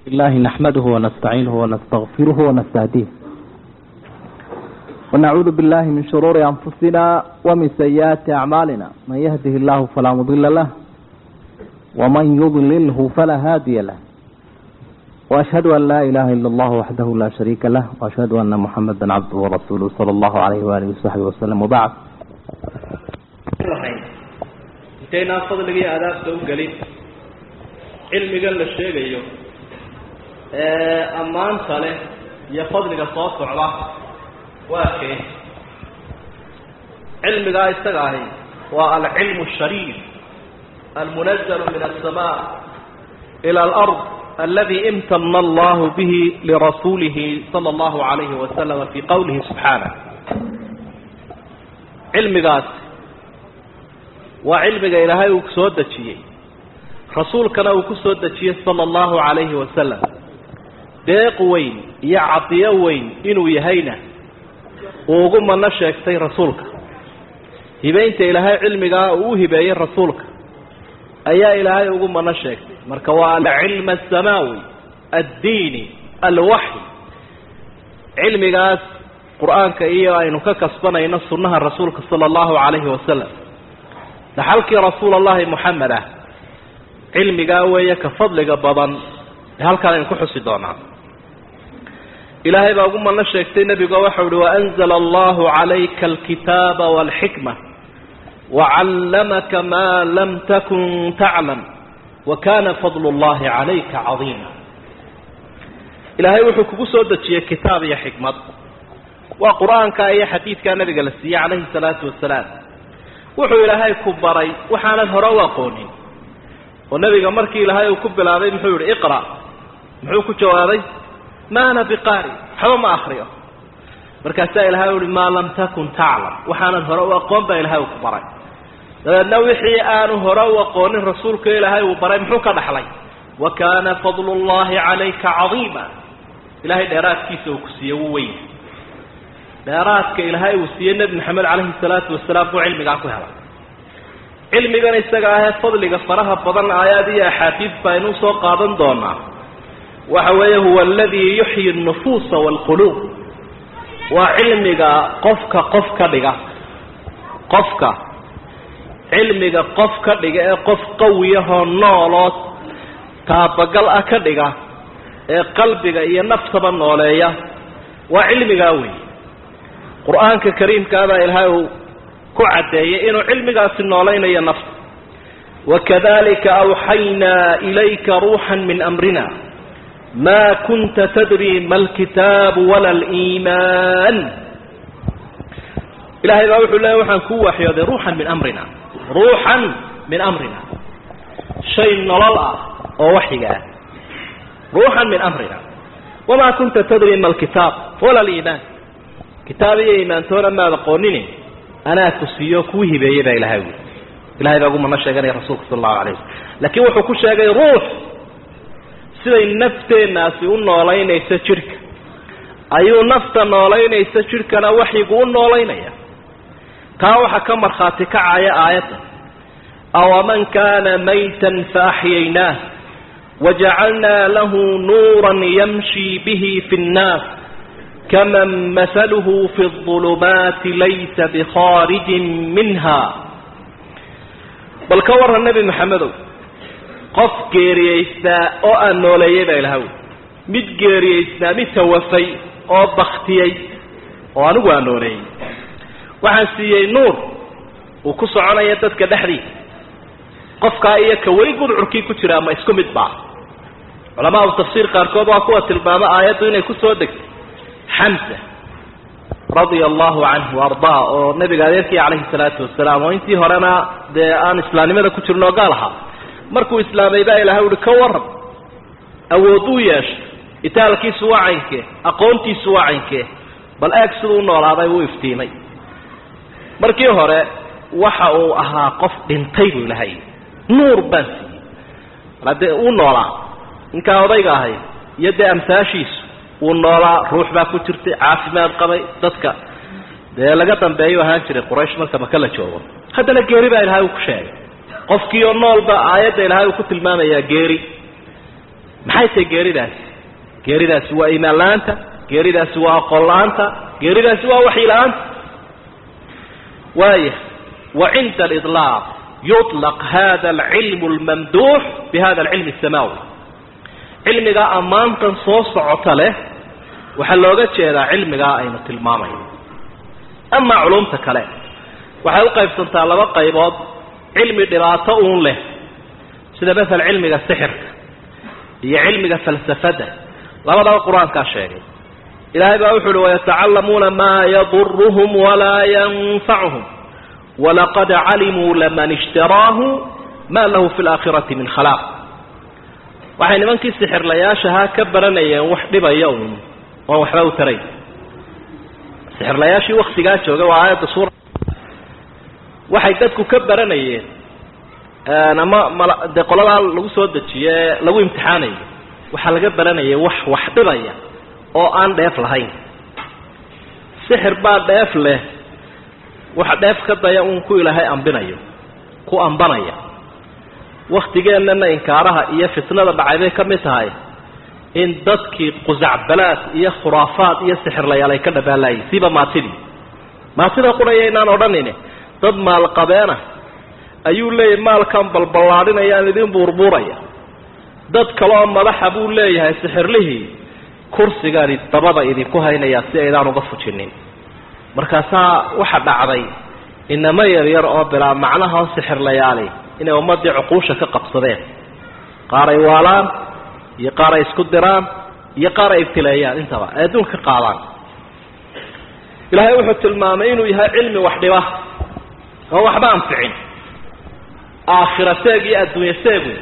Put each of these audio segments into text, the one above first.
الله نحمده ونستعينه ونستغفره ونستهديه ونعوذ بالله من شرور أنفسنا ومن سيئات أعمالنا من يهده الله فلا مضل له ومن يضلله فلا هادي له وأشهد أن لا إله إلا الله وحده لا شريك له وأشهد أن محمدا عبده ورسوله صلى الله عليه وآله وصحبه وسلم وبعد intaynaan fadliga iyo adaabta u gelin cilmigan la sheegayo ee ammaanta leh iyo fadliga soo socda waa kee cilmigaa isaga ahi waa alcilmu shariif almunazalu min aلsamaa ilى alard aladi imtana allahu bihi lirasuulihi salى اllahu alayhi wasalama fi qowlihi subxaanah cilmigaas waa cilmiga ilaahay uu soo dejiyey rasuulkana uu ku soo dejiyey sala allahu calayhi wasalam deeq weyn iyo cadiyo weyn inuu yahayna uu ugu mano sheegtay rasuulka hibeynta ilaahay cilmigaa uu u hibeeyey rasuulka ayaa ilaahay ugu mano sheegtay marka waa alcilm asamaawi addiini alwaxy cilmigaas qur-aanka iyo aynu ka kasbanayno sunnaha rasuulka sala allahu calayhi wasalam dhaxalkii rasuul allahi moxamed ah cilmigaa weeye ka fadliga badan ee halkaan aynu ku xusi doonaa ilaahay baa ugu mano sheegtay nebigo waxau uhi waanzla allahu calayka alkitaaba walxikma wacallamaka maa lam takun taclam wa kana fadlu llahi calayka cadiima ilaahay wuxuu kugu soo dejiyey kitaab iyo xikmad waa qur-aanka iyo xadiidkaa nabiga la siiyey calayhi salaatu wasalaam wuxuu ilaahay ku baray waxaanad hore u aqoonin oo nebiga markii ilaahay uu ku bilaabay muxuu yihi iqra muxuu ku jawaabay ma ana biqaari waxba ma akriyo markaasaa ilahay uhi maa lam takun taclam waxaanad hore u aqoon baa ilahay uu ku baray dabeedna wixii aanu hore u aqoonin rasuulka ilaahay uu baray muxuu ka dhaxlay wa kaana fadlu llahi calayka cadiima ilahay dheeraadkiisa uu ku siiye wuu weyn dheeraadka ilaahay uu siiyey nebi maxamed calayhi salaatu wasalaam buu cilmigaa ku helay cilmigan isaga ahee fadliga faraha badan aayaad iyo axaadiis baynu soo qaadan doonaa waxa weeye huwa aladii yuxyi nufuusa waalquluub waa cilmiga qofka qof ka dhiga qofka cilmiga qof ka dhiga ee qof qawiyahoo nooloo taabagal ah ka dhiga ee qalbiga iyo naftaba nooleeya waa cilmigaa wey qur-aanka kariimkaabaa ilaahay uu ku caddeeyey inuu cilmigaasi noolaynayo nafta wakadalika awxaynaa ilayka ruuxan min amrina ma kunta tadri ma alkitaabu wala aliimaan ilahay baa wuxuu leeya waxaan kuu waxyooday ruuxan min amrina ruuxan min amrina shay nolol ah oo waxyiga ah ruuxan min amrina wamaa kunta tadri ma alkitaab wala aliimaan kitaab iyo imaantoona maad aqoonini anaa ku siiyo kuu hibeeyey baa ilahay wi ilahay baa ugu mano sheeganaya rasuulka sala allahu alayh wasalam laakiin wuxuu ku sheegay ruux siday nafteennaasi u noolaynayso jidhka ayuu nafta noolaynaysa jidhkana waxyigu u noolaynaya taa waxaa ka markhaati kacaya aayadda awaman kana maytan faaxyaynaah wajacalnaa lahu nuuran yamshi bihi fi nnaas kaman mahaluhu fi اظulumaati laysa bikharijin minha bal ka warran nebi maxamedow qof geeriyeysnaa oo aan nooleeyey baa ilahaw mid geeriyeysnaa mid tawafay oo baktiyey oo anigu aan nooleeyey waxaan siiyey nuur uu ku soconaya dadka dhexdiisa qofkaa iyo ka weli gudcurkii ku jira ama isku mid baa culamaa u tafsiir qaarkood waa kuwa tilmaamo aayaddu inay ku soo degtay xamsa radia allahu canhu ardaa oo nabiga adeerkii calayhi salaatu wasalaam oo intii horena dee aan islaamnimada ku jirin oo gaal ahaa markuu islaamay baa ilahay uhi ka waran awooduu yeeshay itaalkiisu waa caynkee aqoontiisu waa caynkee bal eeg siduu u noolaaday wuu iftiimay markii hore waxa uu ahaa qof dhintay buu ilahay nuur baan siiyey hadee uu noolaa ninkaa odayga ahay iyo dee amsaashiisu uu noolaa ruux baa ku jirtay caafimaad qabay dadka dee laga dambeeyu ahaan jiray quraysh marka maka la joogo haddana geeri baa ilahay uu ku sheegay qofkii oo noolba aayadda ilahay uu ku tilmaamayaa geeri maxay tahay geeridaasi geeridaasi waa iimaan la-aanta geeridaasi waa aqoon la-aanta geeridaasi waa waxyi la-aanta waaya wa cinda aliطlaaq yuطlaq hada alcilmu almamduux bihada alcilmi asamaawi cilmigaa ammaantan soo socota leh waxaa looga jeedaa cilmigaa aynu tilmaamayno amaa culumta kale waxay u qaybsantaa laba qaybood cilmi dhibaato uun leh sida masala cilmiga sixirka iyo cilmiga falsafadda labadaba qur-aankaa sheegay ilaahay baa wuxu uhi wayatacallamuuna maa yaduruhum walaa yanfacuhum walaqad calimuu laman ishtaraahu ma lahu fi laakhirati min khalaaq waxay nimankii sixirlayaashahaa ka baranayeen wax dhibaya uun oon waxba u tarayn sixirlayaashii waktigaa joogay waa aayadda suura waxay dadku ka baranayeen ama mal dee qoladaa lagu soo dejiye lagu imtixaanayo waxaa laga baranayay wax wax dhibaya oo aan dheef lahayn sixir baa dheef leh waxa dheef ka daya uun ku ilaahay ambinayo ku ambanaya waktigeennana inkaaraha iyo fitnada dhacay bay ka mid tahay in dadkii qusacbalaad iyo khuraafaad iyo sixirlayaal ay ka dhabaalaayeen siba maatidii maatida quraya inaan odhanayne dad maalqabeena ayuu leeyahay maalkan balballaadhinayaan idin buurbuuraya dad kaleoo madaxa buu leeyahay sixirlihii kursigaani dabada idinku haynayaa si aydaan uga fujinin markaasaa waxa dhacday inamo yaryar oo bilaa macnaha oo sixirlayaali inay ummadii cuquusha ka qabsadeen qaar ay waalaan iyo qaar ay isku diraan iyo qaar ay ibtileeyaan intaba ay adduunka ka qaadaan ilaahay wuxuu tilmaamay inuu yahay cilmi wax dhiba oo waxba anficin aakhira seeg iyo adduunye seegu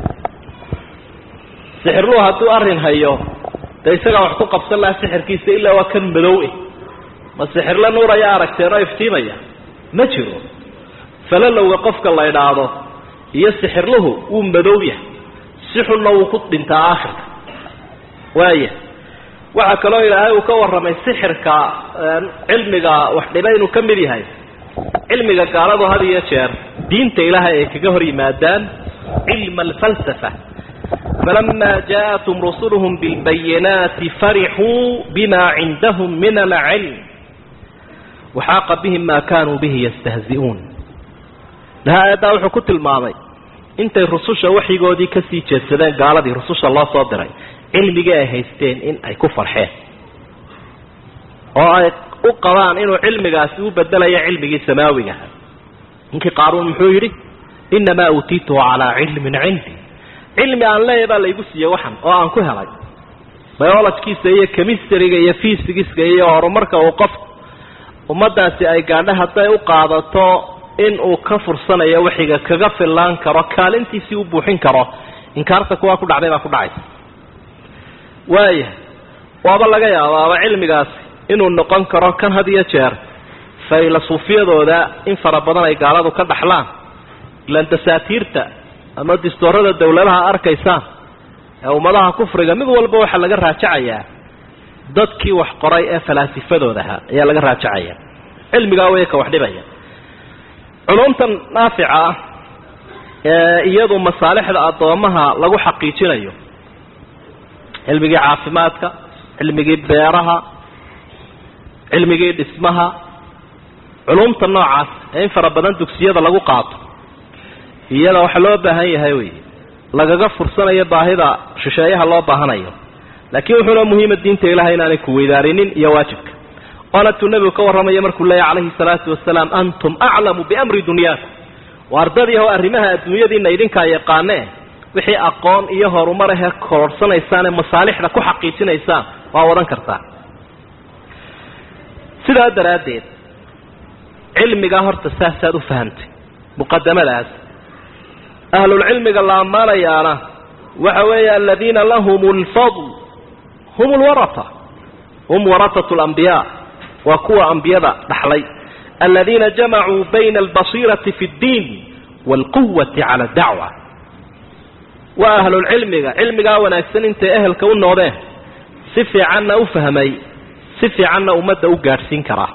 sixirluhu hadduu arrin hayo dee isagaa wax ku qabsan lahaa sixirkiisa ilaa waa kan madow eh ma sixirle nuur ayaa aragteen oo iftiimaya ma jiro falalowga qofka la idhaahdo iyo sixirluhu wuu madow yahay si xunna wuu ku dhintaa aakhirka waaya waxaa kaloo ilaahay uu ka warramay sixirka cilmiga wax dhiba inuu ka mid yahay cilmiga gaaladu had iyo jeer diinta ilaahay ay kaga hor yimaadaan cilma alfalsafa falama jaaءatum rusuluhum bilbayinaati farixuu bima cindahum min alcilm waxaaqa bihim ma kanuu bihi yastahzi'uun laha aayaddaa wuxuu ku tilmaamay intay rususha waxyigoodii kasii jeedsadeen gaaladii rususha loo soo diray cilmigii ay haysteen in ay ku farxeen oo ay u qabaan inuu cilmigaasi u bedelayo cilmigii samaawigaha ninkii qaaruun muxuu yidhi inamaa uutiituhu calaa cilmin cindi cilmi aan leeyahy baa laygu siiyey waxan oo aan ku helay biologkiisa iyo chemistryga iyo fysigiska iyo horumarka uu qof ummadaasi ay gaadho hadday u qaadato in uu ka fursanayo waxiga kaga fillaan karo kaalintiisii u buuxin karo inkaarta kuwaa ku dhacday baa ku dhacaysa waaya waaba laga yaabaaba cilmigaasi inuu noqon karo kan had iyo jeer faylasuufiyadooda in fara badan ay gaaladu ka dhaxlaan ilaan dasaatiirta ama distoorada dawladaha arkaysaan ee ummadaha kufriga mid walba waxaa laga raajacayaa dadkii wax qoray ee falaasifadooda ahaa ayaa laga raajacayaa cilmigaa way ka wax dhibaya culumtan naafica ah ee iyadu masaalixda addoomaha lagu xaqiijinayo cilmigii caafimaadka cilmigii beeraha cilmigii dhismaha culumta noocaas ee in fara badan dugsiyada lagu qaato iyada waxaa loo baahan yahay wey lagaga fursanayo baahida shisheeyaha loo baahanayo laakiin wuxuuna muhiima diinta ilahay inaanay ku weydaarinin iyo waajibka waana tuu nebigu ka warramaya markuu leeyahy calayhi salaatu wasalaam antum aclamu biamri dunyaakum waa ardadii ho arrimaha adduunyadiina idinkaa yaqaanee wixii aqoon iyo horumar ahee kororhsanaysaan ee masaalixda ku xaqiijinaysaan waa wadan kartaa sidaa daraaddeed cilmigaa horta saasaad u fahamtay muqadamadaas ahlulcilmiga la ammaanayaana waxa weeye aladiina lahum lfadl hum lwarata hum waratatu lambiyaa waa kuwa ambiyada dhaxlay aladiina jamacuu bayna albasiirati fi ddiin waalquwati cala dacwa waa ahlulcilmiga cilmigaa wanaagsan intay ehelka u noodeen si fiicanna u fahmay si fiicanna ummadda u gaadhsiin karaa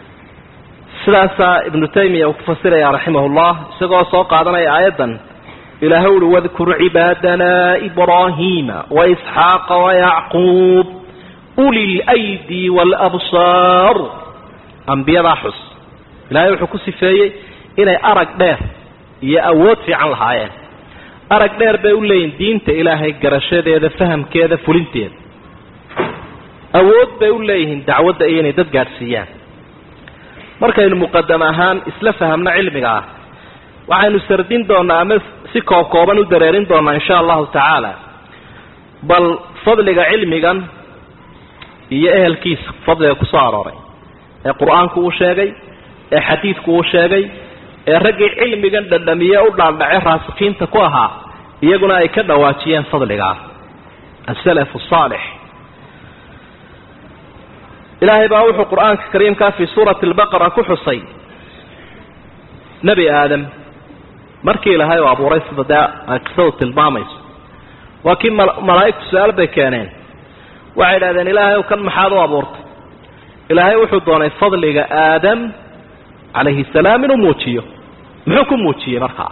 sidaasaa ibnu taymiya uu ku fasiraya raximah llah isagoo soo qaadanaya aayaddan ilaahay uhi wadkur cibaadana ibraahiima waisxaaqa wayacquub uli lydi waalabsaar ambiyadaa xus ilahay wuxuu ku sifeeyey inay arag dheer iyo awood fiican lahaayeen arag dheer bay u leeyihin diinta ilaahay garashadeeda fahamkeeda fulinteeda awood bay u leeyihiin dacwadda iyo inay dad gaadhsiiyaan markaynu muqadam ahaan isla fahamno cilmiga ah waxaynu sardin doonaa ama si koob kooban u dareerin doonaa insha allahu tacaala bal fadliga cilmigan iyo ehelkiisa fadliga kusoo arooray ee qur-aanku uu sheegay ee xadiidku uu sheegay ee raggii cilmigan dhadhamiye u dhaaldhace raasikiinta ku ahaa iyaguna ay ka dhawaajiyeen fadligaa asalaf saalix ilaahay baa wuxuu qur-aanka kariimkaa fii suurati albaqara ku xusay nebi aadam markii ilaahay uu abuuray sida dee ay qisadu tilmaamayso waa kii malaa'igtu su-aal bay keeneen waxay idhahdeen ilaahay ow kan maxaad u abuurtay ilaahay wuxuu doonay fadliga aadam calayhi salaam inuu muujiyo muxuu ku muujiyey markaa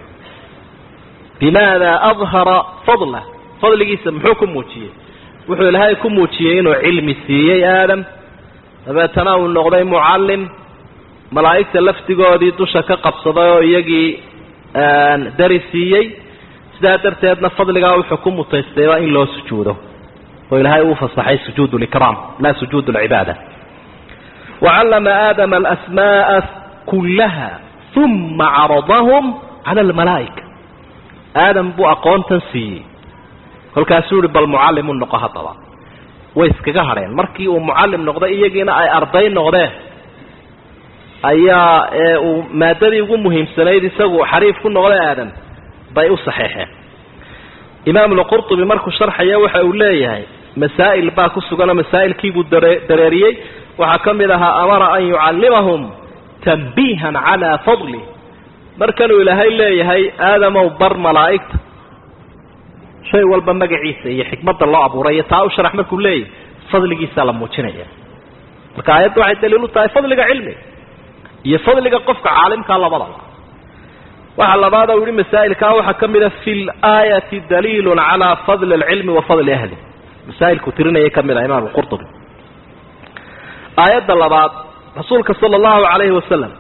bimaada adhara fadlah fadligiisa muxuu ku muujiyey wuxuu ilaahay ku muujiyey inuu cilmi siiyey aadam dabeetana uu noqday mucallim malaa'igta laftigoodii dusha ka qabsaday oo iyagii dari siiyey sidaa darteedna fadligaa wuxuu ku mutaystay waa in loo sujuudo oo ilaahay uu fasaxay sujuud likraam laa sujuud lcibaada wacallama aadama alasmaaa kullaha uma caradahum cala almalaa'ika aadam buu aqoontan siiyey kolkaasuu yihi bal mucallim u noqo haddaba way iskaga hadheen markii uu mucallim noqday iyagiina ay arday noqdeen ayaa ee uu maadadii ugu muhiimsanayd isagu xariif ku noqday aadam bay u saxeexeen imaam lqurطubi markuu sharxaya waxa uu leeyahay masaa'il baa ku suganoo masaa'ilkiibuu dare dareeriyey waxaa ka mid ahaa amara an yucallimahum tanbiihan calaa fadlih markanuu ilaahay leeyahay aadamow bar malaa'igta shay walba magaciisa iyo xikmadda loo abuuray iyo taa u sharax markuu leeyahay fadligiisaa la muujinaya marka aayadda waxay daliil u tahay fadliga cilmiga iyo fadliga qofka caalimkaa labadaba waxa labaad u yihi masaa'ilkaa waxaa ka mida fi laayati daliilun calaa fadli alcilmi wa fadli ahli masaa'ilku tirinaya ka mid ah imaam alqurtubi aayadda labaad rasuulka sala allahu calayhi wasalam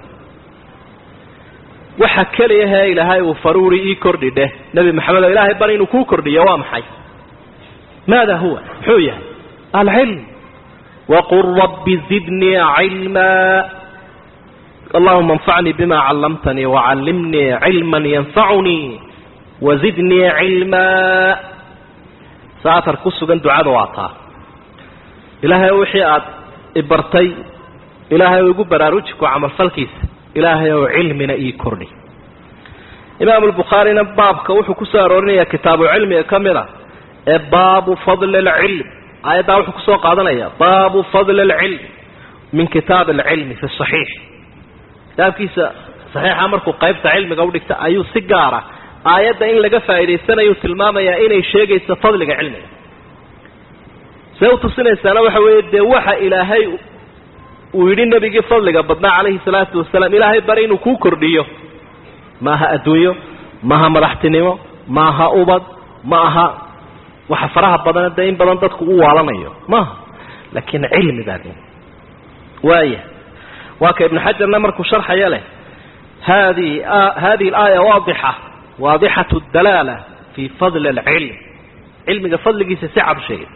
waxa keliyahe ilaahay uu faruuri ii kordhi dheh nebi maxamed oo ilaahay bar inuu kuu kordhiyo waa maxay maada huwa muxuu yahay alcilm waqul rabbi zidnii cilmaa allahuma anfacnii bima callamtanii wacallimnii cilman yanfacunii wazidnii cilmaa saatar ku sugan ducada waa taa ilaahay wixii aad ibartay ilaahay oo igu baraaruji ku camalfalkiisa ilaahay oo cilmina ii kordhi imaam albukhaarina baabka wuxuu ku soo aroorinayaa kitaabu cilmiga ka mid a ee baabu fadli alcilm aayaddaa wuxuu kusoo qaadanaya baabu fadli alcilm min kitaab alcilmi fi saxiix kitaabkiisa saxiixa markuu qaybta cilmiga udhigta ayuu si gaara aayadda in laga faa'idaysanayu tilmaamayaa inay sheegayso fadliga cilmiga see u tusinaysaana waxa weeye dee waxa ilaahay uu yidhi nebigii fadliga badnaa calayhi salaatu wasalaam ilaahay bari inuu kuu kordhiyo maaha adduunyo maaha madaxtinimo maaha ubad ma aha waxa faraha badan dee in badan dadku u waalanayo maaha laakiin cilmi baa de waaya waa ka ibnu xajarna markuu sharxaya leh hadi hadihi alaaya waadixa waadixatu dalaala fi fadli alcilm cilmiga fadligiisa si cad u sheegay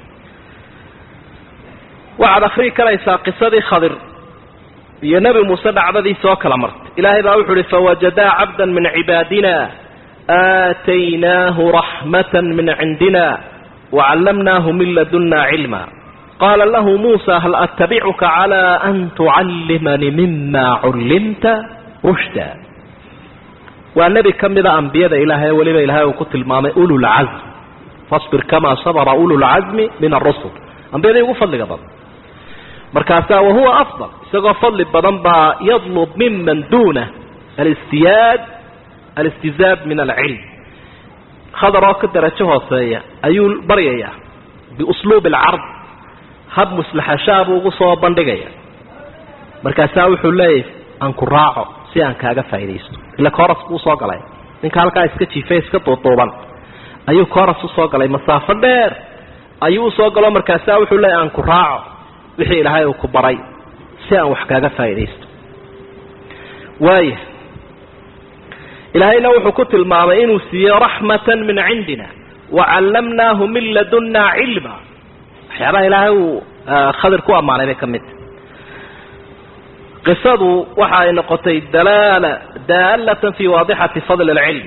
waxaad akrii karaysaa qisadii khadir iyo nebi muuse dhacdadiisa oo kala martay ilaahay baa wuxu uhi fawajadaa cabda min cibaadina aataynaahu raxmata min cindina wacallamnaahu min laduna cilma qaala lahu muusa hal attabicuka calى an tucallimanii mima cullimta rushda waa nebi ka mida ambiyada ilaahay weliba ilahay uu ku tilmaamay ululcazm fasbir kamaa sabra ululcazmi min arusul ambiyadii ugu fadliga badan markaasaa wahuwa afdal isagoo fadli badan baa yadlub miman duunah alistiyaad alistizaad min alcilm khadar oo ka darajo hooseeya ayuu baryayaa biusluub alcard hab muslaxashaa buu ugu soo bandhigaya markaasaa wuxuu leeyahy aan ku raaco si aan kaaga faaidaysto ila koras buu soo galay ninka halkaa iska jiifay iska duuduuban ayuu kooras usoo galay masaafo dheer ayuu usoo galo markaasaa wuxuu leeya aan ku raaco wixii ilaahay uu ku baray si aan wax kaaga faa'iidaysto waaya ilaahayna wuxuu ku tilmaamay inuu siiyey raxmatan min cindina wacallamnaahu min ladunna cilma waxyaabaha ilaahay uu khadir ku ammaanay bay ka mid tahy qisadu waxa ay noqotay dalaala daalatan fi waadixati fadli alcilm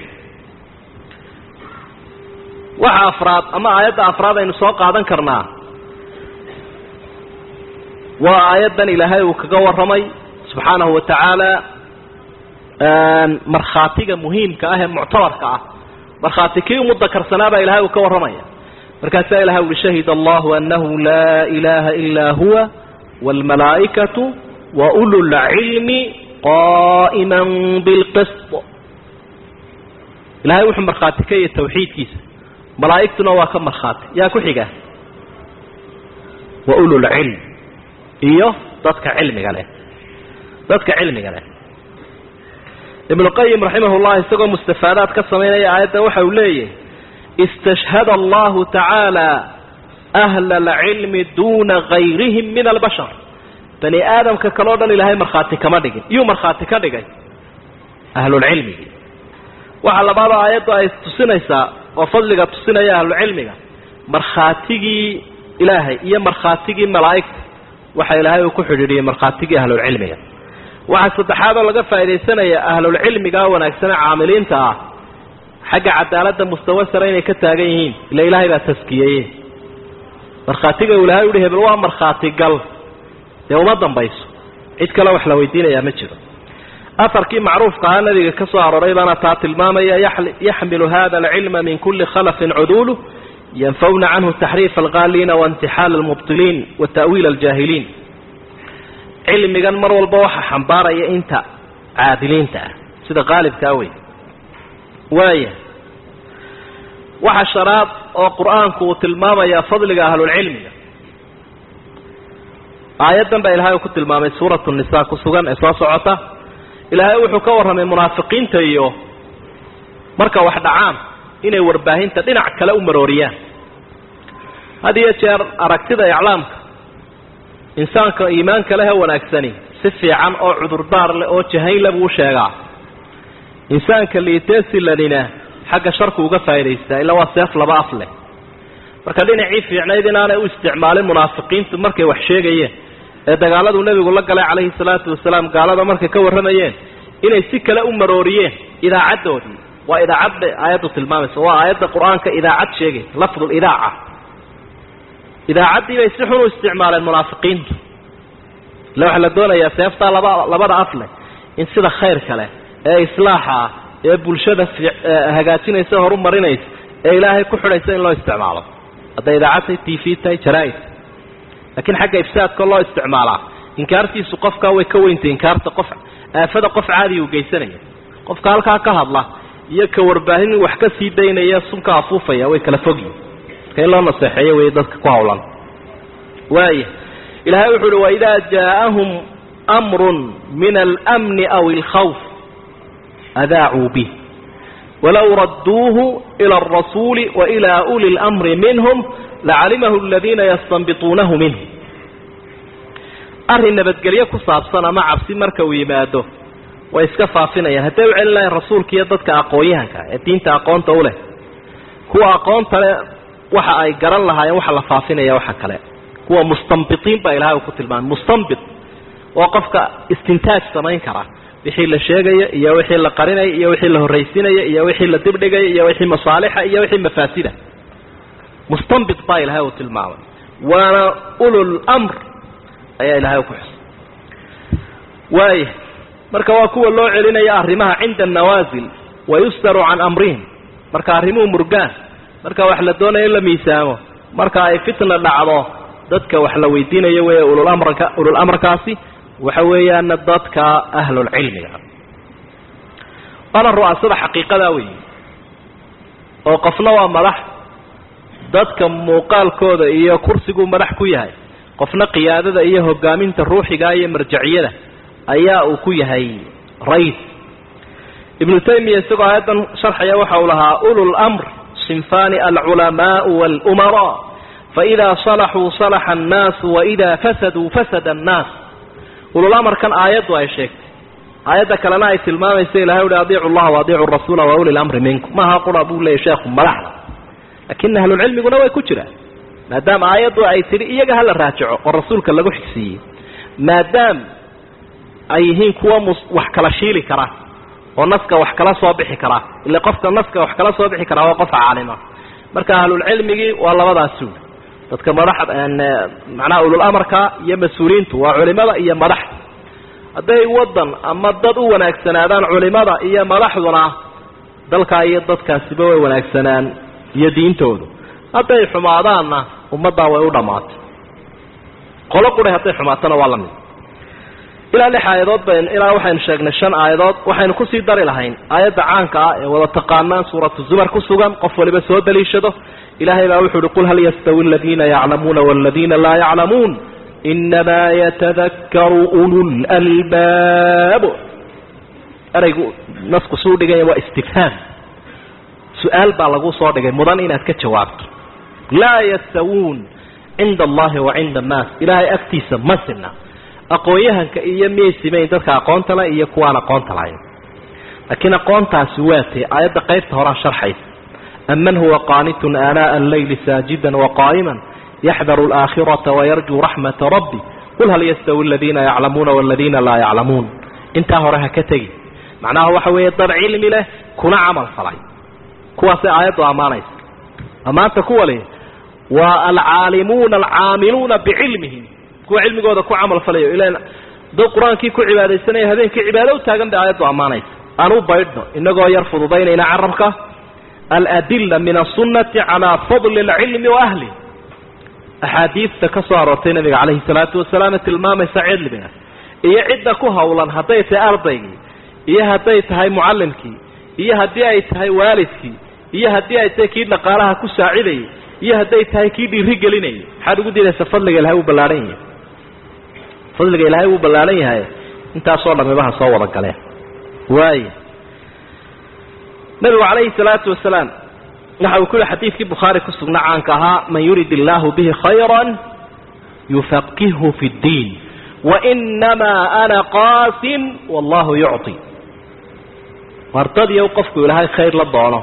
waxa afraad ama aayadda afraad aynu soo qaadan karnaa waa aayaddan ilaahay uu kaga warramay subxaanahu wa tacaala markhaatiga muhiimka ah ee muctabarka ah markhaati kii umudakarsanaa ilahay uu ka warramaya markaasaa ilahay uli shahid allahu anahu laa ilaha ilaa huwa wاlmalaa'ikatu wa ulu lcilmi qa'ima bilqisط ilahay wuxuu markhaati ka yahay tawxiidkiisa malaa'igtuna waa ka markhaati yaa ku xiga wa ulu lcilm iyo dadka cilmiga leh dadka cilmiga leh ibnu qayim raximah llah isagoo mustafaadaad ka samaynaya aayaddan waxa uu leeyahy istashhada allahu tacaala ahla alcilmi duuna gayrihim min albashar bani aadamka kaleo dhan ilaahay markhaati kama dhigin iyuu markhaati ka dhigay ahlulcilmigii waxa labaadoo aayaddu ay tusinaysaa oo fadliga tusinaya ahlulcilmiga markhaatigii ilaahay iyo markhaatigii malaa'igta waxa ilaahay uu ku xidhiidhiyey markhaatigii ahlulcilmiga waxaa saddexaadoo laga faaidaysanaya ahlulcilmiga wanaagsane caamiliinta ah xagga cadaaladda mustawa sare inay ka taagan yihiin ila ilaahay baa taskiyeye markhaatiga uu ilahay uhi hebel waa markhaati gal dee uma dambayso cid kale wax la weydiinayaa ma jiro afarkii macruufka ahaa nabiga ka soo arooray baana taa tilmaamaya yaxmilu hada alcilma min kuli khalafin cuduulu yanfawna canhu taxriif alqaaliina waintixaal almubtiliin wa ta'wiil aljaahiliin cilmigan mar walba waxa xambaaraya inta caadiliinta ah sida qaalibkaa wey waaya waxa sharaad oo qur-aanku uu tilmaamaya fadliga ahlulcilmiga aayaddan baa ilahay uu ku tilmaamay suuratu nisa ku sugan ee soo socota ilaahay wuxuu ka warramay munaafiqiinta iyo marka wax dhacaan inay warbaahinta dhinac kale u marooriyaan had iyo jeer aragtida iclaamka insaanka iimaanka leh ee wanaagsani si fiican oo cudurdaar leh oo jahaynle buu sheegaa insaanka liiteesilanina xagga sharku uga faa'idaystaa illa waa seef laba af leh marka dhinacii fiicnayd inaanay u isticmaalin munaafiqiintu markay wax sheegayeen ee dagaaladuu nebigu la galay calayhi salaatu wasalaam gaalada markay ka warramayeen inay si kale u marooriyeen idaacaddoodii waa idaacad bay aayaddu tilmaamaysa waa aayadda qur-aanka idaacad sheegaysa lafdul idaaca idaacaddii bay si xun u isticmaaleen munaafiqiintu ille waxaa la doonayaa seeftaa laba labada af leh in sida khayrka leh ee islaaxa ah ee bulshada hagaajinaysa horu marinaysa ee ilaahay ku xidhaysa in loo isticmaalo hadday idaacad tahay t v tahay jaraa-id laakiin xagga ifsaadka loo isticmaalaa inkaartiisu qofkaa way ka weyntay inkaarta qof aafada qof caadiya u geysanaya qofka halkaa ka hadla iyo ka warbaahin wax ka sii daynaya sunka afuufaya way kala fogyihin marka in loo naseexeeyo wey dadka ku hawlan waaya ilahay wuxu uhi waidaa jaaءahum amru min almni aw اlkhawf adaacuu bih walow raduuhu ilى الrasuuli wailى uli اlأmri minhm lacalimahu aladiina yastanbituunahu minhu arrin nabadgelyo ku saabsan ama cabsi marka uu yimaado way iska faafinayaan hadday u celin lahayn rasuulka iyo dadka aqoon-yahanka ee diinta aqoonta u leh kuwa aqoonta le waxa ay garan lahaayeen waxa la faafinaya waxa kale kuwa mustanbitiin baa ilahay uu ku tilmaamay mustanbit oo qofka istintaaj samayn kara wixii la sheegaya iyo wixii la qarinaya iyo wixii la horraysinaya iyo wixii la dibdhigaya iyo wixii masaalixa iyo wixii mafaasida mustanbit baa ilahay uu tilmaamay waana ulul mr ayaa ilahay ku xusay waaya marka waa kuwa loo celinaya arrimaha cinda annawaasil wayusdaru can amrihim marka arrimuhu murgaan marka wax la doonayo in la miisaamo marka ay fitna dhacdo dadka wax la weydiinayo wey ululamrka ulul amarkaasi waxa weeyaana dadka ahlulcilmiga waana ru'aasada xaqiiqadaa weyi oo qofna waa madax dadka muuqaalkooda iyo kursiguu madax ku yahay qofna qiyaadada iyo hogaaminta ruuxiga iyo marjaciyada ayaa uu ku yahay rais ibnu taymiya isagoo aayaddan sharxaya waxa uu lahaa ulu lmr sinfani alculamaau walumaraa faإida صalaxuu صalaxa الnaasu waإida fasaduu fasada الnaas ululamarkan aayaddu ay sheegtay aayadda kalena ay tilmaamaysa ilahay uhi adiicu llaha waadiicu rasuula wa uli lamri minkum maaha qura buu leeyay sheekhu madaxda lakin ahlulcilmiguna way ku jiraan maadaama aayaddu ay tidhi iyaga hala raajico oo rasuulka lagu xigsiiyey maadaam ay yihiin kuwa mus wax kala shiili kara oo naska wax kala soo bixi kara ila qofka naska wax kala soo bixi karaa waa qof caalima marka ahlulcilmigii waa labadaas suul dadka madaxda macnaha ulul amarka iyo mas-uuliyiintu waa culimada iyo madaxda hadday waddan ama dad u wanaagsanaadaan culimada iyo madaxduna dalkaa iyo dadkaasiba way wanaagsanaan iyo diintoodu hadday xumaadaanna ummaddaa way u dhammaatay qolo qura hadday xumaatana waa la mid ilaa lix aayadood bayn ilaa waxaynu sheegnay shan aayadood waxaynu kusii dari lahayn aayadda caanka ah ee wada taqaanaan suuratu zumar ku sugan qof waliba soo daliishado ilahay baa wuxu uhi qul hal yastawi aladiina yaclamuuna waladiina laa yaclamuun inamaa yatadakaru ululalbaab eraygu nasku suu dhiganya waa istifhaam su-aal baa lagu soo dhigay mudan inaad ka jawaabto laa yastawuun cinda allahi wa cinda annaas ilaahay agtiisa ma sina aqoon-yahanka iyo miyay simayn dadka aqoonta le iyo kuwaan aqoonta lahayn laakiin aqoontaasi waa tay aayadda qaybta horaa sharxaysa aman huwa qaanitun aanaa alleyli saajidan waqaa'iman yaxdaru alaakhirata wayarjuu raxmata rabbi qul hal yastawi aladiina yaclamuuna waladiina laa yaclamuun intaa hore ha ka tegi macnaha waxa weeye dad cilmi leh kuna camal falay kuwaasay aayaddu ammaanaysa ammaanta kuwa leh waa alcaalimuuna alcaamiluuna bicilmihim kuwa cilmigooda ku camal falayo ilan dad qur-aankii ku cibaadaysanaya habeenkii cibaado u taagan bay aayaddu ammaanaysa aan u baydhno inagoo yar fududaynayna carabka aladila min asunati calaa fadli alcilmi wa ahli axaadiista ka soo aroortay nabiga calayhi salaatu wasalaam tilmaamaysa cilmiga iyo cidda ku hawlan hadday tahay ardaygii iyo hadday tahay mucallimkii iyo haddii ay tahay waalidkii iyo haddii ay tahay kii dhaqaalaha ku saacidayay iyo hadday tahay kii dhiiri gelinayay maxaad ugu diidaysa fadliga ilahay wuu ballaahan yahay fadliga ilaahay wuu ballaahan yahay intaasoo dhamibaha soo wada galeen waaya nabigu calayhi salaatu wasalaam waxa uu ku yihi xadiidkii bukhaari ku sugna caanka ahaa man yurid illaahu bihi khayra yufaqihu fi ddiin wainamaa ana qaasim wallahu yucطi wardadiiw qofku ilaahay khayr la doono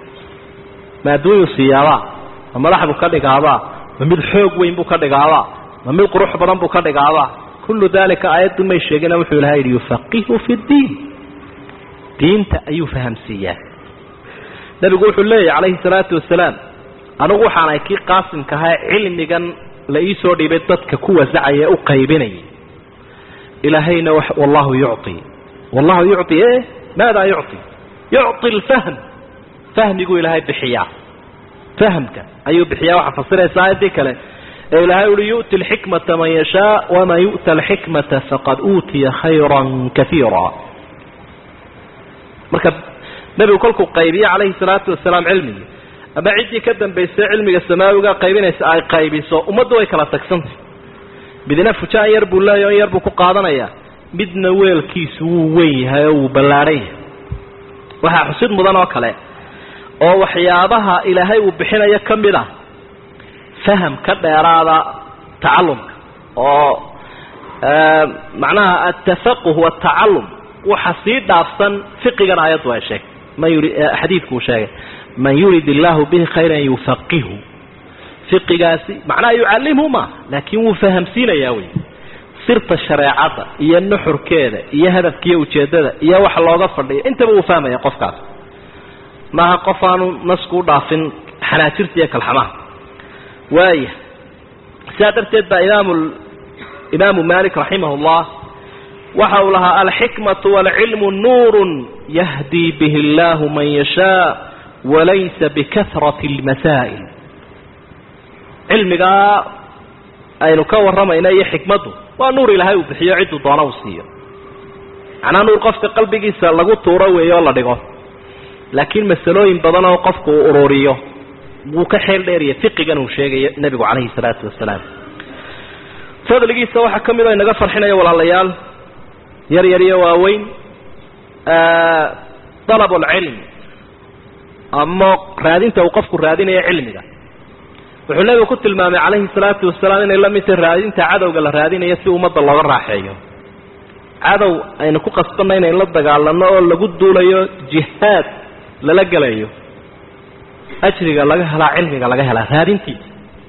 ma adduunyuu siiyaabaa ma madax buu ka dhigaabaa ma mid xoog weyn buu ka dhigaabaa ma mid qurux badan buu ka dhigaabaa kullu dalika aayaddu may sheegina wuxuu ilahay yidhi yufaqihu fi ddiin diinta ayuu fahamsiiyaa nabigu wuxuu leeyahy calayhi salaatu wasalaam anigu waxaanay kii qaasimka ahaa cilmigan la ii soo dhiibay dadka ku wasacaya ee u qaybinayay ilaahayna wallahu yucطi wallahu yucطi e maadaa yucطi yucطi alfahm fahmiguu ilaahay bixiyaa fahamka ayuu bixiyaa waxaa fasiraysa aayaddii kale ee ilaahay uhi yu'ti alxikmata man yashaa waman yu'ta alxikmata faqad uutiya khayra kaiira marka nebigu kolkuu qaybiye calayhi salaatu wasalaam cilmigii ama ciddii ka dambaysay cilmiga samaawiga qaybinaysa ay qaybiso ummaddu way kala tagsantay midna fujaan yar buu leeya in yar buu ku qaadanayaa midna weelkiisu wuu weyn yahay oo wuu ballaadhan yahay waxaa xusid mudan oo kale oo waxyaabaha ilaahay uu bixinayo ka mid ah faham ka dheeraada tacalumka oo macnaha altafaquh waaltacalum waxa sii dhaafsan fiqigan aayaddu ay sheegtay man yuri xadiidku uu sheegay man yurid illaahu bihi khayran yufaqihu fiqigaasi macnaha yucallimhu ma laakiin wuu fahamsiinayaa wey sirta shareecadda iyo nuxurkeeda iyo hadafkiiyo ujeeddada iyo wax looga fadhiyo intaba uu fahmaya qofkaas maaha qof aanu nasku u dhaafin xanaajirta iyo kalxamaha waaya sidaa darteed baa imaam imaamu malik raximah llah waxa uu lahaa alxikmatu waalcilmu nuurun yahdii bihi allahu man yashaa walaysa bikahrati almasaa'il cilmigaa aynu ka warramayna iyo xikmaddu waa nuur ilaahay uu bixiyo cidduu doona uu siiyo macnaa nuur qofka qalbigiisa lagu tuuro weeyo oo la dhigo laakiin masalooyin badan oo qofku uu ururiyo wuu ka xeel dheeriya fiqigan uu sheegayo nebigu calayhi salaatu wasalaam fadligiisa waxaa ka mid oo inaga farxinaya walaalayaal yar yar iyo waaweyn dalab alcilm ama raadinta uu qofku raadinayo cilmiga wuxuu nebigu ku tilmaamay calayhi salaatu wasalaam inay la mid tahay raadinta cadowga la raadinayo si ummadda looga raaxeeyo cadow aynu ku qasbanna inayn la dagaalano oo lagu duulayo jihaad lala gelayo ajriga laga helaa cilmiga laga helaa raadintiisa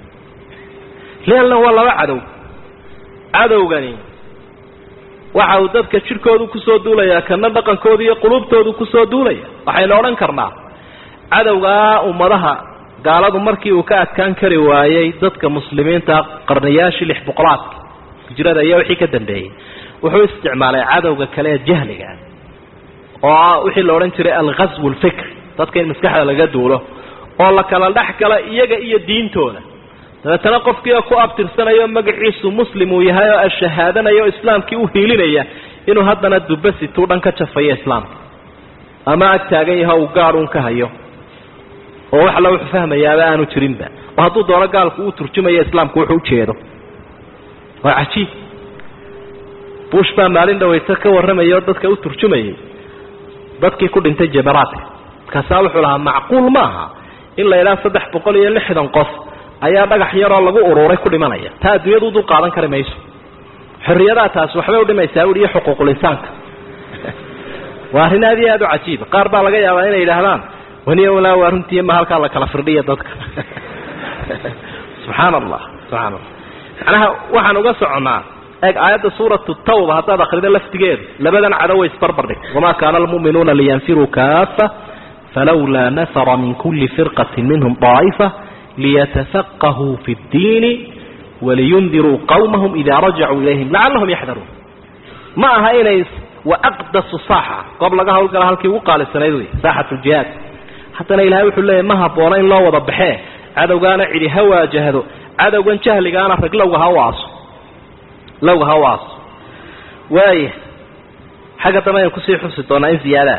leanna waa laba cadow cadowgani waxa uu dadka jidhkoodu kusoo duulayaa kana dhaqankoodu iyo qulubtoodu kusoo duulaya waxaynu odhan karnaa cadowgaa ummadaha gaaladu markii uu ka adkaan kari waayey dadka muslimiinta qarniyaashii lix boqolaadka hijrada iyo wixii ka dambeeyey wuxuu isticmaalay cadowga kale ee jahliga oo wixii la odhan jiray alghaswu alfikri dadka in maskaxda laga duulo oo la kala dhex gala iyaga iyo diintooda dabeetana qofkii ku abtirsanayo magaciisu muslim uu yahay oo ashahaadanaya oo islaamkii u hiilinaya inuu haddana dubasituu dhan ka jafayo islaamka ama ag taagan yaho uu gaad un ka hayo oo wax alla wuxuu fahmayaaba aanu jirinba oo hadduu doono gaalku uu turjumayo islaamku wuxuu ujeedo waa cajiib bush baa maalin dhawayta ka warramaya oo dadka u turjumayay dadkii ku dhintay jabaraadka markaasaa wuxuu lahaa macquul maaha in la idhaha saddex boqol iyo lixdan qof ayaa dhagax yaroo lagu ururay ku dhimanaya taa adduunyadu dul qaadan kari mayso xorriyadaha taasi waxbay udhimaysaa ui iyo xuquuqul insaanka waa arrin aad iyo aad u cajiiba qaar baa laga yaabaa inay yidhaahdaan waniya walaa waa runtii ma halkaa la kala firdhiya dadka subxaana allah subxana allah macnaha waxaan uga soconnaa eeg aayadda suuratu tawba haddaad akrido laftigeedu labadan cadow way isbarbar dhig wamaa kaana almu'minuuna liyanfiruu kaafa falawlaa nafara min kuli firqatin minhum daa'ifa liyatafaqahuu fi ddiini waliyundiruu qawmahum idaa rajacuu ilayhim lacallahum yaxdaruun ma aha inay waaqdasu saaxa goob laga hawlgala halkii ugu qaalisanayd wey saaxat ljihaad haddana ilahay wuxuu leeyahy ma habboona in loo wada baxee cadowgaana cidi ha waajahdo cadowgan jahligaana rag lowga ha u aaso lowga ha u aaso waaya xagga dambe aynu kusii xusi doonaa in ziyaadaa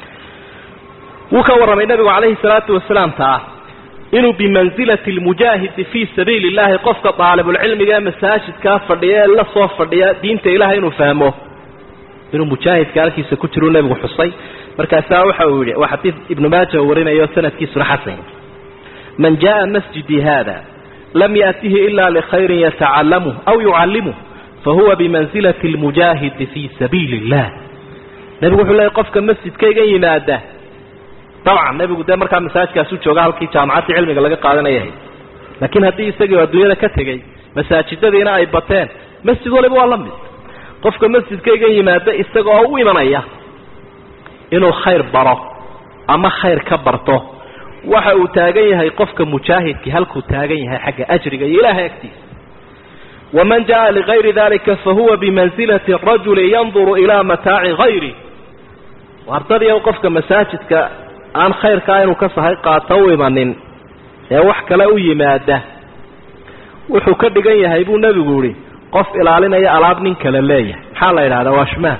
wuu ka warramay nabigu calayhi salaatu wasalaam taa inuu bimansilati lmujaahidi fii sabiili illahi qofka daalibulcilmiga ee masaajidkaa fadhiya ee la soo fadhiya diinta ilahay inuu fahmo inuu mujaahidka halkiisa ku jiruu nebigu xusay markaasaa waxa uu yidhi waa xadiid ibnu maaja uu warinayo sanadkiisuna xasan man jaءa masjidii hada lam yaأtihi ila likhayrin yatacalamuh aw yucallimuh fahuwa bimansilati اlmujaahidi fii sabiili اllah nebigu wuxuu leeyay qofka masjidkayga yimaada dabcan nebigu dee markaa masaajidkaasu jooga halkii jaamacadii cilmiga laga qaadanayah laakiin haddii isagii adduunyada ka tegey masaajidadiina ay bateen masjid waliba waa la mid qofka masjidkayga yimaada isaga oo u imanaya inuu khayr baro ama khayr ka barto waxa uu taagan yahay qofka mujaahidkii halkuu taagan yahay xagga ajriga iyo ilaahay agtiisa waman jaءa ligayri dalika fahuwa bimansilati rajuli yanduru ilaa mataaci hayri ardadiiy qofka masaajidka aan khayrkaa inuu ka sahay qaato u imanin ee wax kale u yimaada wuxuu ka dhigan yahay buu nebigu yihi qof ilaalinaya alaab nin kale leeyahay maxaa la yidhahdaa waashmaan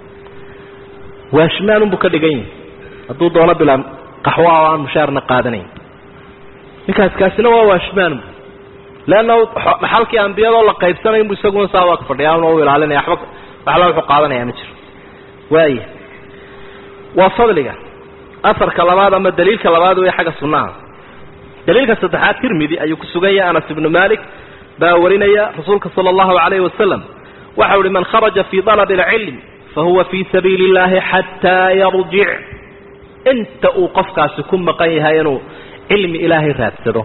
waashmaan unbuu ka dhigan yahay hadduu doono bilaa qaxwa oo aan mushaarna qaadanayn ninkaas kaasina waa waashmaan leanna dhaxalkii ambiyadoo la qaybsanayn bu isaguna saa waa ka fadhiyaa una u ilaalinaya waxba waxla wuxuu qaadanayaa ma jiro waaya waa fadliga afarka labaad ama daliilka labaad wey xagga sunnaha daliilka saddexaad tirmidi ayuu ku sugan yahay anas ibnu malik baa warinaya rasuulka sala allahu calayhi wasalam waxau ihi man kharaja fii dalabi alcilm fahuwa fii sabiili illahi xataa yarjic inta uu qofkaasi ku maqan yahay inuu cilmi ilaahay raadsado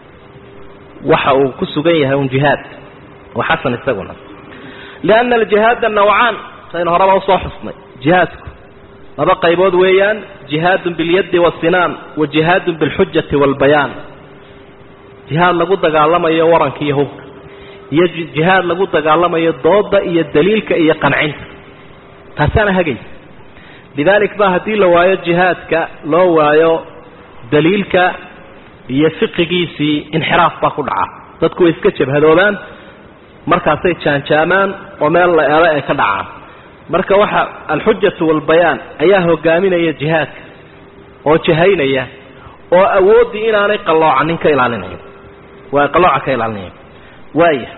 waxa uu ku sugan yahay un jihaad oo xasan isaguna lianna aljihaada nawcaan saynu horeba usoo xusnay jihaadku laba qaybood weeyaan jihaadun bilyaddi wasinaan wa jihaadun bilxujati waalbayaan jihaad lagu dagaalamayo waranka iyo hubka iyo jihaad lagu dagaalamayo dooda iyo daliilka iyo qancinta taasaana hagaysa lidaalik ba haddii la waayo jihaadka loo waayo daliilka iyo fiqigiisii inxiraaf baa ku dhaca dadku way iska jabhadoobaan markaasay jaanjaamaan oo meel la eelo ay ka dhacaan marka waxa alxujatu waalbayaan ayaa hogaaminaya jihaadka oo jahaynaya oo awooddii inaanay qalloocanin ka ilaalinayo waa qallooca ka ilaalinaya waaya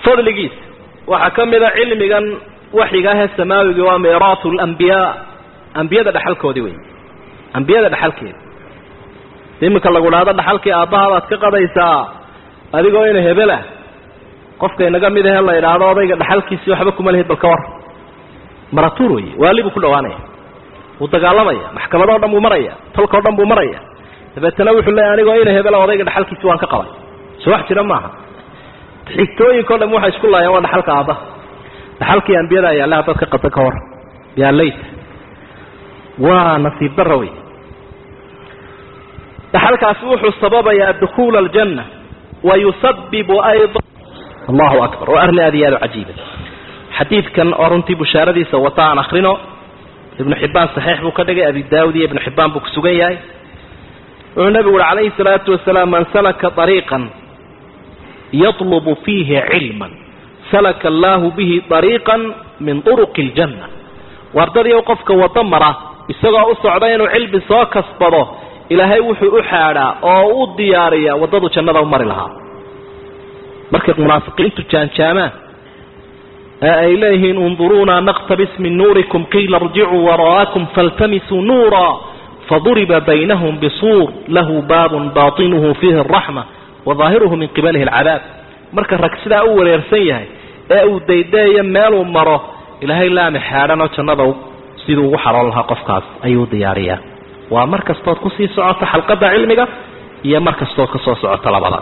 fadligiisa waxaa ka mida cilmigan waxyiga ahee samaawiga waa miiraatu alambiyaa ambiyada dhaxalkoodii wey ambiyada dhaxalkeeda iminka lagu dhahdo dhaxalkii aabbahabaad ka qadaysaa adigoo ina hebelah qofka inaga mid ahe la idhaahdo odayga dhaxalkiisii waxba kuma lihid bal ka war maratuur wey waali buu ku dhawaanaya wuu dagaalamaya maxkamadoo dhan buu maraya tolkao dhan buu maraya dabeetana wuxuu leeya anigoo ina hebela odayga dhaxalkiisi waan ka qabay soo wax jira maaha xigtooyinkao dham waxay isku laayeen waa dhaxalka aabbaha dhaxalkii ambiyada ayaale haddaad ka qada ka war yaa layta waa nasiib darra wey dhaxalkaasi wuxuu sababayaa dukuula aljanna wa yusabibu ayda allahu akbar waa arrin aad iyo aad u cajiiba xadiidkan oo runtii bushaaradiisa wata aan akrino ibnu xibbaan saxiix buu ka dhigay abi daawud iyo ibnu xibbaan buu ku sugan yahay wuxuu nebigu uhi calayhi salaatu wasalaam man salaka ariiqan yatlubu fiihi cilman salaka allaahu bihi ariiqan min turuqi aljanna wardadiiw qofka wado mara isagoo u socda inuu cilmi soo kasbado ilaahay wuxuu u xaadhaa oo u diyaariyaa waddadu jannada u mari lahaa markay munaafiqiintu jaanjaamaan ee ay leeyihiin unduruuna naqtabis min nuurikum qiila irjicuu wara'akum faltamisuu nuura faduriba baynahum bisuur lahu baabun baatinuhu fiihi araxma wadaahiruhu min qibalihi alcadaab marka rag sidaa u wareersan yahay ee uu daydaeyo meeluu maro ilaahay laami xaadhanoo jannada siduu ugu xaroon lahaa qofkaas ayuu diyaariyaa waa mar kastood kusii socota xalqadda cilmiga iyo mar kastood ka soo socota labada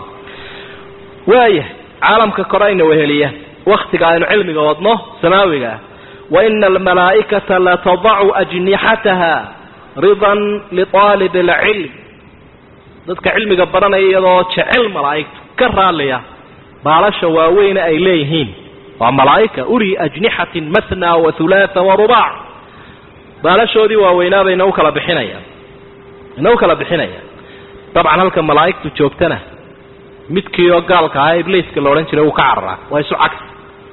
waaya caalamka kore ayna weheliya waktiga aynu cilmiga wadno samaawiga ah wa ina almalaa'ikata latadacu ajnixataha ridan liaalib alcilm dadka cilmiga baranaya iyadoo jecel malaa'igtu ka raalliya baalasha waaweyne ay leeyihiin waa malaa'ika uli ajnixatin matna wa hulaatha wa rubaac baalashoodii waaweynaa bay inau kala bixinayaan inau kala bixinayaan dabcan halka malaa'igtu joogtana midkii oo gaalka ahaa ibliiska la odhan jiray wuu ka cararaa waa isu cagsi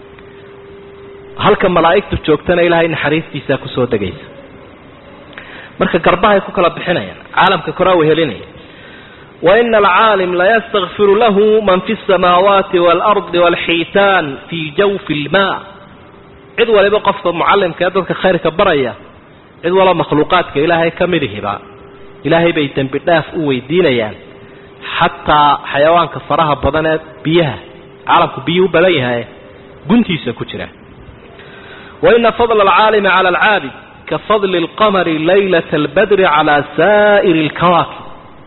halka malaa'igtu joogtana ilaahay naxariistiisaa kusoo degaysa marka garbahay ku kala bixinayaan caalamka koraa wehelinaya wa ina alcaalim layastakfiru lahu man fi الsamaawaati waalardi wاlxiitaan fii jawfi اlmaa cid waliba qofka mucallimka ee dadka khayrka baraya cid walo makhluuqaadka ilaahay ka midihiba ilaahay bay dembi dhaaf u weydiinayaan xataa xayawaanka faraha badan ee biyaha caalamku biyuu u badan yahay guntiisa ku jira wa ina fadla alcaalimi cala alcaabid ka fadli alqamari laylata albadri calaa saa'iri alkawaakib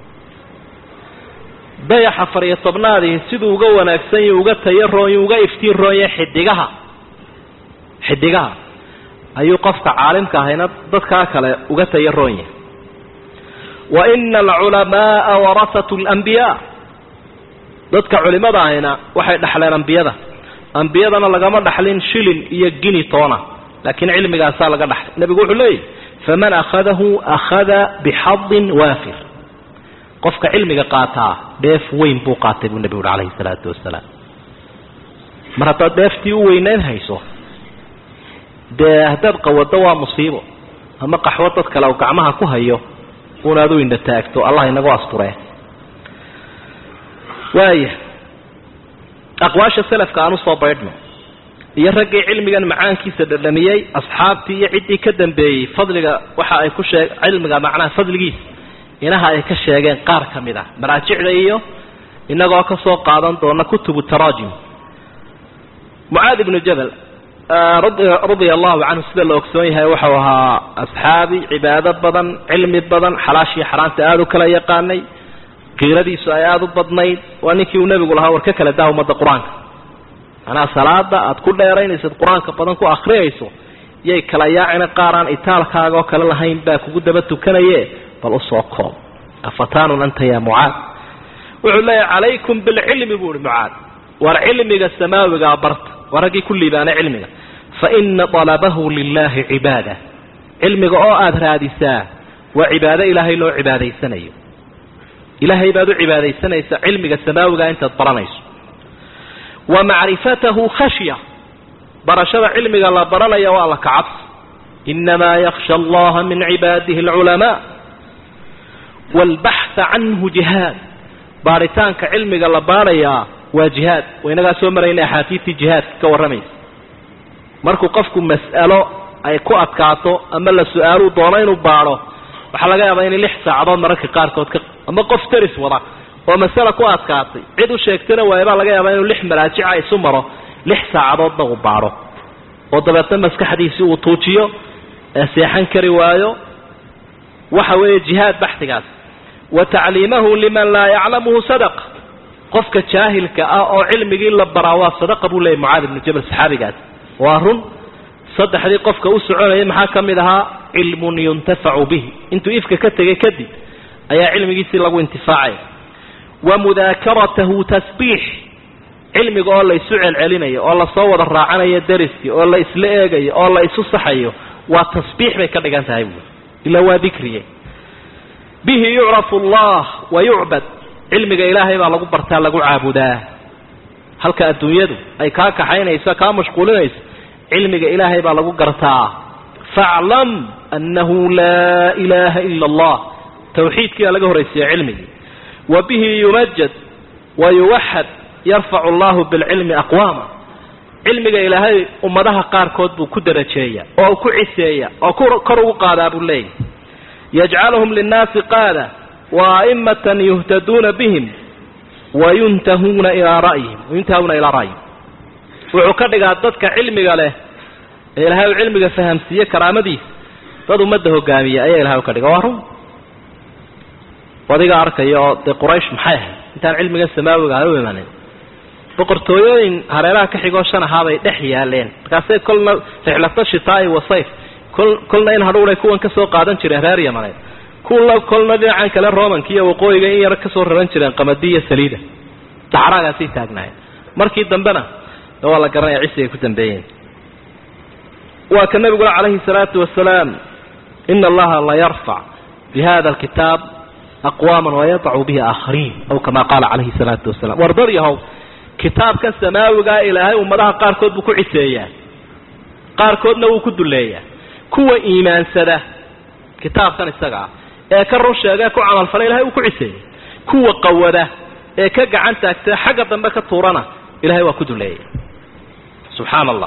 dayaxa fariyo tobnaadii siduu uga wanaagsan yahi uga tayo roonyo uga iftiin roonye xidigaha xidigaha ayuu qofka caalimka ahayna dadkaa kale uga tayo roon yahay wa ina alculamaaa warasatu alambiyaa dadka culimada ahayna waxay dhaxleen ambiyada ambiyadana lagama dhaxlin shilin iyo gini toona laakiin cilmigaasaa laga dhaxlay nebigu wuxuu leeyahy faman akhadahu akhada bixadin waafir qofka cilmiga qaataa dheef weyn buu qaatay buu nebigu uhi calayhi salaatu wasalaam mar haddaad dheeftii u weynayn hayso dee haddaad qawado waa musiibo ama qaxwo dad kale u gacmaha ku hayo unaad u indha taagto allah inagu asturee waaya aqwaasha selafka aan usoo baydhno iyo raggii cilmigan macaankiisa dhadhamiyey asxaabtii iyo ciddii ka dambeeyey fadliga waxa ay ku sheeg cilmiga macnaha fadligiisa inaha ay ka sheegeen qaar ka mid ah maraajicda iyo inagoo ka soo qaadan doona kutubu taraajim mucaad ibnu jabal radia allahu canhu sida la ogsoon yahay wuxuu ahaa asxaabi cibaado badan cilmi badan xalaashii xaraanta aada u kala yaqaanay qiiradiisu ay aada u badnayd waa ninkii uu nebigu lahaa war ka kala daa ummadda qur-aanka manaa salaada aad ku dheeraynaysid qur-aanka badan ku akriyayso yay kala yaacina qaaraan itaalkaaga oo kale lahayn baa kugu daba tukanaye bal usoo koob afatanun anta ya mucaad wuxuu leeyahay calaykum bilcilmi buu ihi mucaad war cilmiga samaawigaa barta waa raggii ku liibaanay cilmiga fa ina talabahu lilahi cibaada cilmiga oo aada raadisaa waa cibaado ilaahay loo cibaadaysanayo ilaahay baad u cibaadaysanaysaa cilmiga samaawiga intaad baranayso wa macrifatahu khashya barashada cilmiga la baranaya waa la kacabsi inamaa yakhsha allaha min cibaadihi alculamaa waalbaxha canhu jihaad baaritaanka cilmiga la baarayaa waa jihaad waynagaa soo marayna axaadiidtii jihaadka ka warramaysa markuu qofku mas'alo ay ku adkaato ama la su-aaluu doono inuu baadho waxaa laga yaabaa inay lix saacadood mararka qaarkood ka ama qof daris wada oo masale ku adkaatay cid u sheegtana waaye baa laga yaabaa inuu lix maraajica isu maro lix saacadoodna uu baadho oo dabeetna maskaxdiisii uu tuujiyo ee seexan kari waayo waxa weeye jihaad baxtigaas wa tacliimahu liman laa yaclamuhu sadaqa qofka jaahilka ah oo cilmigii la baraa waa sadaqa buu leeyay mucaad ibnu jabal saxaabigaas waa run saddexdii qofka u soconayay maxaa ka mid ahaa cilmun yuntafacu bihi intuu ifka ka tegay kadib ayaa cilmigiisii lagu intifaacaya wa mudaakaratahu tasbiix cilmiga oo la isu celcelinayo oo lasoo wada raacanayo dariskii oo la isla eegayo oo la isu saxayo waa tasbiix bay ka dhigan tahay buui ilaa waa dikriye bihi yucrafu allah wa yucbad cilmiga ilaahay baa lagu bartaa lagu caabudaa halka adduunyadu ay kaa kaxaynayso kaa mashquulinayso cilmiga ilaahay baa lagu gartaa faclam annahu laa ilaaha ila allah tawxiidkii baa laga horraysiiya cilmigii wa bihi yumajad wa yuwaxad yarfacu allahu bilcilmi aqwaama cilmiga ilaahay ummadaha qaarkood buu ku darajeeya oo ku ciseeya oo kor ugu qaadaa buu leeyahy yajcaluhum linnaasi qaada wa a'immatan yuhtaduuna bihim wayuntahuuna ilaa ra'yihim wayuntahuuna ilaa ra'yihim wuxuu ka dhigaa dadka cilmiga leh ee ilahay uu cilmiga fahamsiiye karaamadiisa dad ummadda hogaamiya ayaa ilahay u ka dhiga waa run adiga arkaya oo dee quraysh maxay ahayd intaan cilmiga samaawiga ha u imanin boqortooyooyin hareeraha ka xigoo shan ahaabay dhex yaaleen markaasay kolna rixlata shitaai wa sayf kol kolna in hadhuuray kuwan ka soo qaadan jireen reer yamaneed kulla kolna dhinacan kale romanka iyo waqooyiga in yar kasoo raran jireen qamadi iyo saliida daxraagaasay taagnaayeen markii dambena waa la garanaya cisigay ku dambeeyeen waa ka nabiguna calayhi salaatu wasalaam ina allaha la yarfac bi hada alkitaab aqwaama wayadacu bihi aakhariin aw kama qaala calayhi salaatu wasalam wardad yahow kitaabkan samaawigaa ilaahay ummadaha qaarkood buu ku ciseeyaa qaarkoodna wuu ku duleeyaa kuwa iimaansada kitaabkan isaga ah ee ka run sheega ku camalfala ilahay uu ku ciseeyey kuwa qawada ee ka gacan taagta xagga dambe ka tuurana ilahay waa ku duleeyay subxaana allah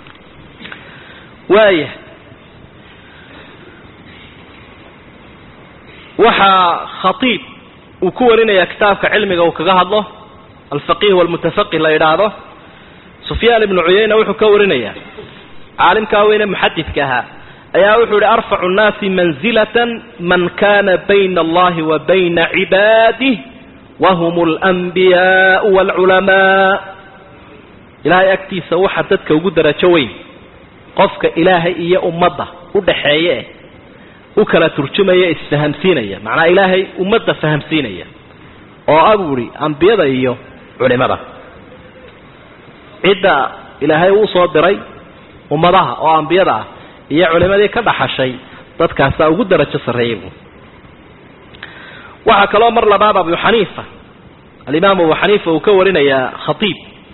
waaya waxaa khatiib uu ku warinayaa kitaabka cilmiga uu kaga hadlo alfaqih walmutafaqih la yidhaahdo sufyaan ibnu cuyayna wuxuu ka warinayaa caalimkaa weyne muxadidka ahaa ayaa wuxuu yihi arfacu nnaasi manzilatan man kana bayna allahi wa bayna cibaadih wahum alanbiyaau waalculamaa ilaahay agtiisa waxa dadka ugu darajo weyn qofka ilaahay iyo ummadda u dhaxeeye eh u kala turjumaya isfahamsiinaya macnaa ilaahay ummadda fahamsiinaya oo aburi ambiyada iyo culimada cidda ilaahay uu soo diray ummadaha oo ambiyada ah iyo culimadii ka dhaxashay dadkaasaa ugu darajo sarreeyay buu waxaa kaloo mar labaad abu xaniifa alimaam abu xaniifa uu ka warinayaa khatiib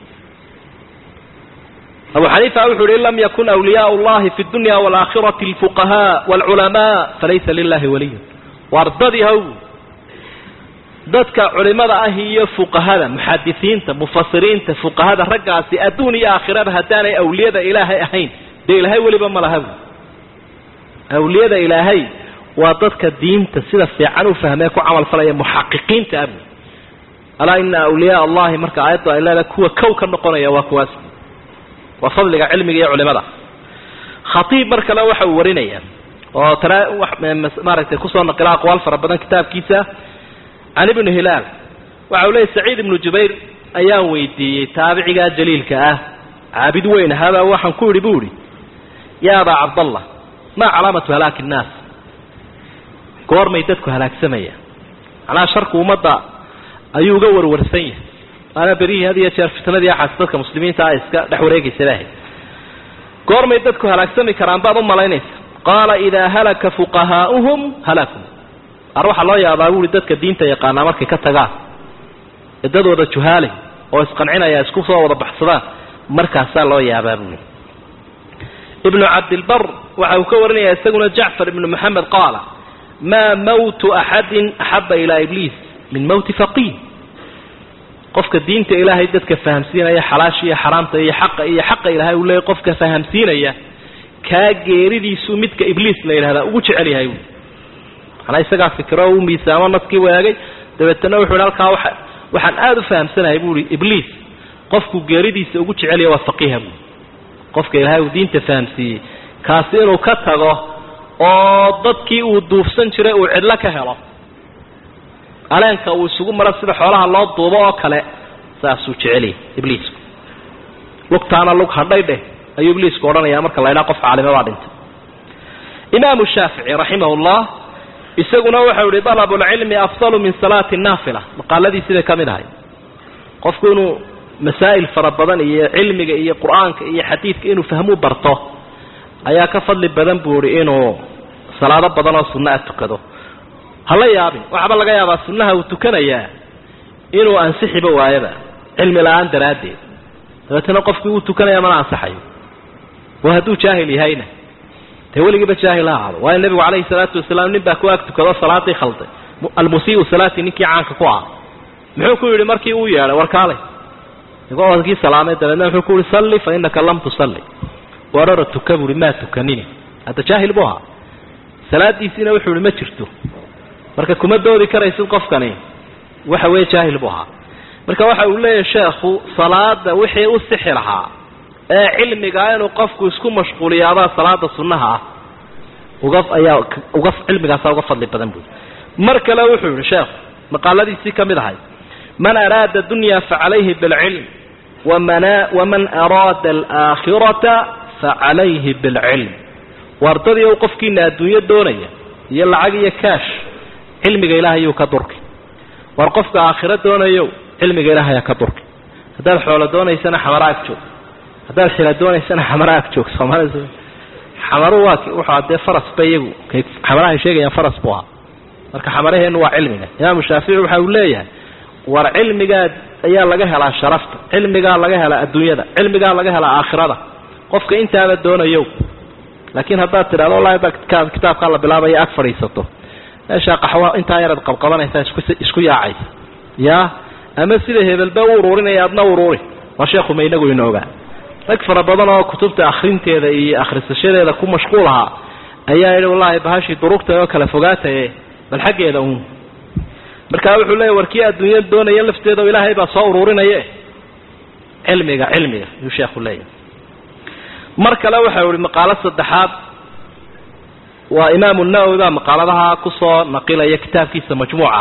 abu xaniifa wuxuu yihi in lam yakun awliyaau llahi fi dunya waalaakhirati alfuqahaa waalculamaa falaysa lilahi waliyun wardadii haw dadka culimada ah iyo fuqahada muxadisiinta mufasiriinta fuqahada raggaasi adduun iyo aakhiraba haddaanay awliyada ilaahay ahayn dee ilaahay weliba ma laha bu awliyada ilaahay waa dadka diinta sida fiican u fahmee ku camal falaya muxaqiqiinta abu alaa ina awliyaa allahi marka aayaddu ay leedahay kuwa kow ka noqonaya waa kuwaas waa fadliga cilmiga iyo culimada khatiib mar kale waxa uu warinaya oo tara maaragtay kusoo naqila aqwaal fara badan kitaabkiisa can ibni hilaal waxa uu leeyay saciid ibnu jubayr ayaan weydiiyey taabicigaa jaliilka ah caabid weyn ahaabaa waxaan ku idhi bu idhi yaa abaa cabdallah maa calaamatu halaaki innaas goormay dadku halaagsamaya macnaha sharku ummadda ayuu uga warwarsan yahay waana berihii had iyo jeer fitnadii axaas dadka muslimiinta ah iska dhex wareegaysa bahay goormay dadku halaagsami karaan baad u malaynaysa qaala idaa halaka fuqahaa'uhum halakum ar waxaa loo yaabaa buuhi dadka diinta yaqaanaa markay ka tagaan ciddadooda juhaalay oo isqancinaya isku soo wada baxsadaan markaasaa loo yaabaa buuhi ibnu cabdilbar waxa uu ka warinaya isaguna jacfar ibnu moxamed qaala maa mawtu axadin axaba ilaa ibliis min mawti faqiih qofka diinta ilaahay dadka fahamsiinaya xalaasha iyo xaraamta iyo xaqa iyo xaqa ilaahay uu leeyahy qofka fahamsiinaya kaa geeridiisuu midka ibliis la yidhahdaa ugu jecel yahay buui manaa isagaa fikiro u miisaamo naskii waagay dabeetana wuxu hi halkaa waa waxaan aada u fahamsanahay buui ibliis qofku geeridiisa ugu jecelyaha waa faqiiha buui qofka ilaahay uu diinta fahamsiiyey kaasi inuu ka tago oo dadkii uu duufsan jiray uu cidlo ka helo aleenka uu isugu maro sida xoolaha loo duubo oo kale saasuu jecelyahay ibliisku lugtaana lug hadhay dheh ayuu ibliisku odhanaya marka la ydhaha qof caalime baa dhintay imaamu shaafici raximahullah isaguna waxau ihi dalabulcilmi afdalu min salaati naafila maqaaladiisibay ka mid ahay qofku inuu masaa'il fara badan iyo cilmiga iyo qur-aanka iyo xadiidka inuu fahmuu barto ayaa ka fadli badan buu ihi inuu salaado badan oo sunna a tukado hala yaabin waxaaba laga yaabaa sunnaha uu tukanayaa inuu ansixiba waayaba cilmi la-aan daraaddeed dabeetana qofkii uu tukanaya mana ansaxayo waa hadduu jaahil yahayna dee weligiiba jaahil ha ahaado waayo nebigu calayhi salaatu wasalaam nin baa ku ag tukado salaadii khalday almusiiu salaati ninkii caanka ku ah muxuu ku yidhi markii uu yeedhay warkaalay igoo kii salaamay dabeedna muxuu ku yihi salli fa innaka lam tusalli warara tuka buuhi maa tukanini hadda jaahil buu ahaa salaadiisiina wuxuu ihi ma jirto marka kuma doodi karaysid qofkani waxa weeye jaahil buu ahaa marka waxa uu leeyahay sheekhu salaada wixii u sixi lahaa ee cilmigaa inuu qofku isku mashquuliyaadaa salaada sunnaha ah uga ayaa uga cilmigaasaa uga fadli badan buui mar kale wuxuu yihi sheekhu maqaaladiisii ka mid ahay man araada dunya facalayhi bilcilm wamana waman araada alaakhirata facalayhi bilcilm wardadii u qofkiina adduunyo doonaya iyo lacag iyo kaash cilmiga ilaahayuu ka durki war qofka aakhiro doonayo cilmiga ilaahayaa ka durki haddaad xoolo doonaysana xamara ag joog haddaad xila doonaysana xamara ag joog soomaalida xamaru waa wuxuu dee faras ba iyagu kay xamarahay sheegayaan faras buu ahaa marka xamaraheennu waa cilmiga imaamu shaafici waxa uu leeyahay war cilmigaa ayaa laga helaa sharafta cilmigaa laga helaa adduunyada cilmigaa laga helaa aakhirada qofka intaaba doonayo laakiin haddaad tidhahdo wallahi baa kitaabkaa la bilaabaya ag fadhiisato meeshaa qaxwo intaa yaraad qabqabanaysaa isku yaacaysa ya ama sida hebelba u uruurinaya adna uruuri waa sheekhuma inagu inoogaa rag fara badan oo kutubta akhrinteeda iyo akhrisashadeeda ku mashquul ahaa ayaa yidhi wallahi bahashii durugta oo kala fogaataye bal xaggeeda uun markaa wuxuu leeya war kii adduunya doonaya lafteeda oo ilaahay baa soo uruurinaye cilmiga cilmiga ayuu sheekhu leeyahy mar kale waxau ihi maqaalo saddexaad waa imaamu nawowi baa maqaaladaha kusoo naqilaya kitaabkiisa majmuuca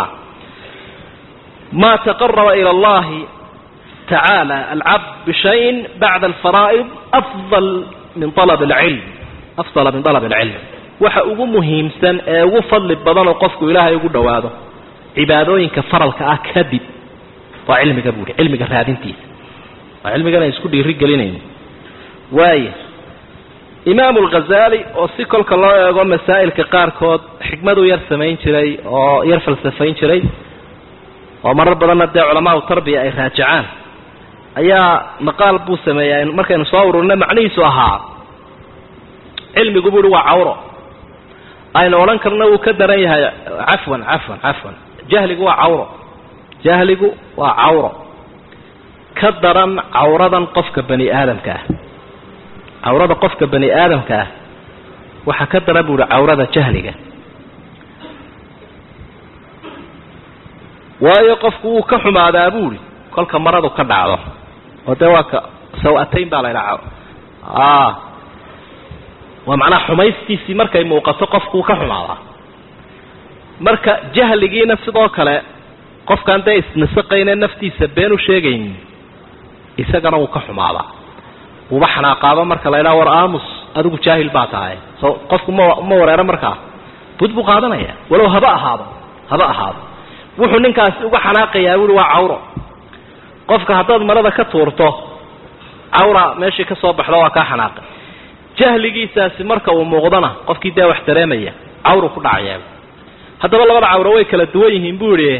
ma taqaraba ila allahi tacaala alcabd bishayin bacda alfaraa'id afdal min alab alcilm afdala min alab alcilm waxa ugu muhiimsan ee ugu fadli badan oo qofku ilaahay ugu dhowaado cibaadooyinka faralka ah kadib waa cilmiga buuhi cilmiga raadintiisa waa cilmigan ay isku dhiiri gelinayno waaya imaamu alghazali oo si kolka loo eego masaa'ilka qaarkood xikmaduu yar samayn jiray oo yar falsafayn jiray oo marar badanna dee culamaau tarbiya ay raajacaan ayaa maqaal buu sameeyaa markaynu soo ururina macnihiisu ahaa cilmigu buuhi waa cawro aynu odhan karna wuu ka daran yahay cafwan cafwan cafwan jahligu waa cawro jahligu waa cawro ka daran cawradan qofka bani aadamka ah cawrada qofka bani aadamka ah waxaa ka daran buuhi cawrada jahliga waayo qofku wuu ka xumaadaa buuhi kolka maradu ka dhacdo oo dee waa ka saw-atayn baa la ydhaha waa macnaha xumaystiisii markay muuqato qofku wuu ka xumaadaa marka jahligiina sidoo kale qofkaan dee isnasaqayne naftiisa been u sheegaynin isagana wuu ka xumaadaa wuuba xanaaqaaba marka la ydhaha war aamus adigu jaahil baa tahay so qofku ma ma wareero markaa bud buu qaadanaya walow haba ahaado haba ahaado wuxuu ninkaasi uga xanaaqayaa buuhi waa cawro qofka haddaad marada ka tuurto cawra meeshii ka soo baxdo waa kaa xanaaqay jahligiisaasi marka uu muuqdona qofkii dee wax dareemaya cawru ku dhacayaa haddaba labada cawro way kala duwan yihiin buu idhi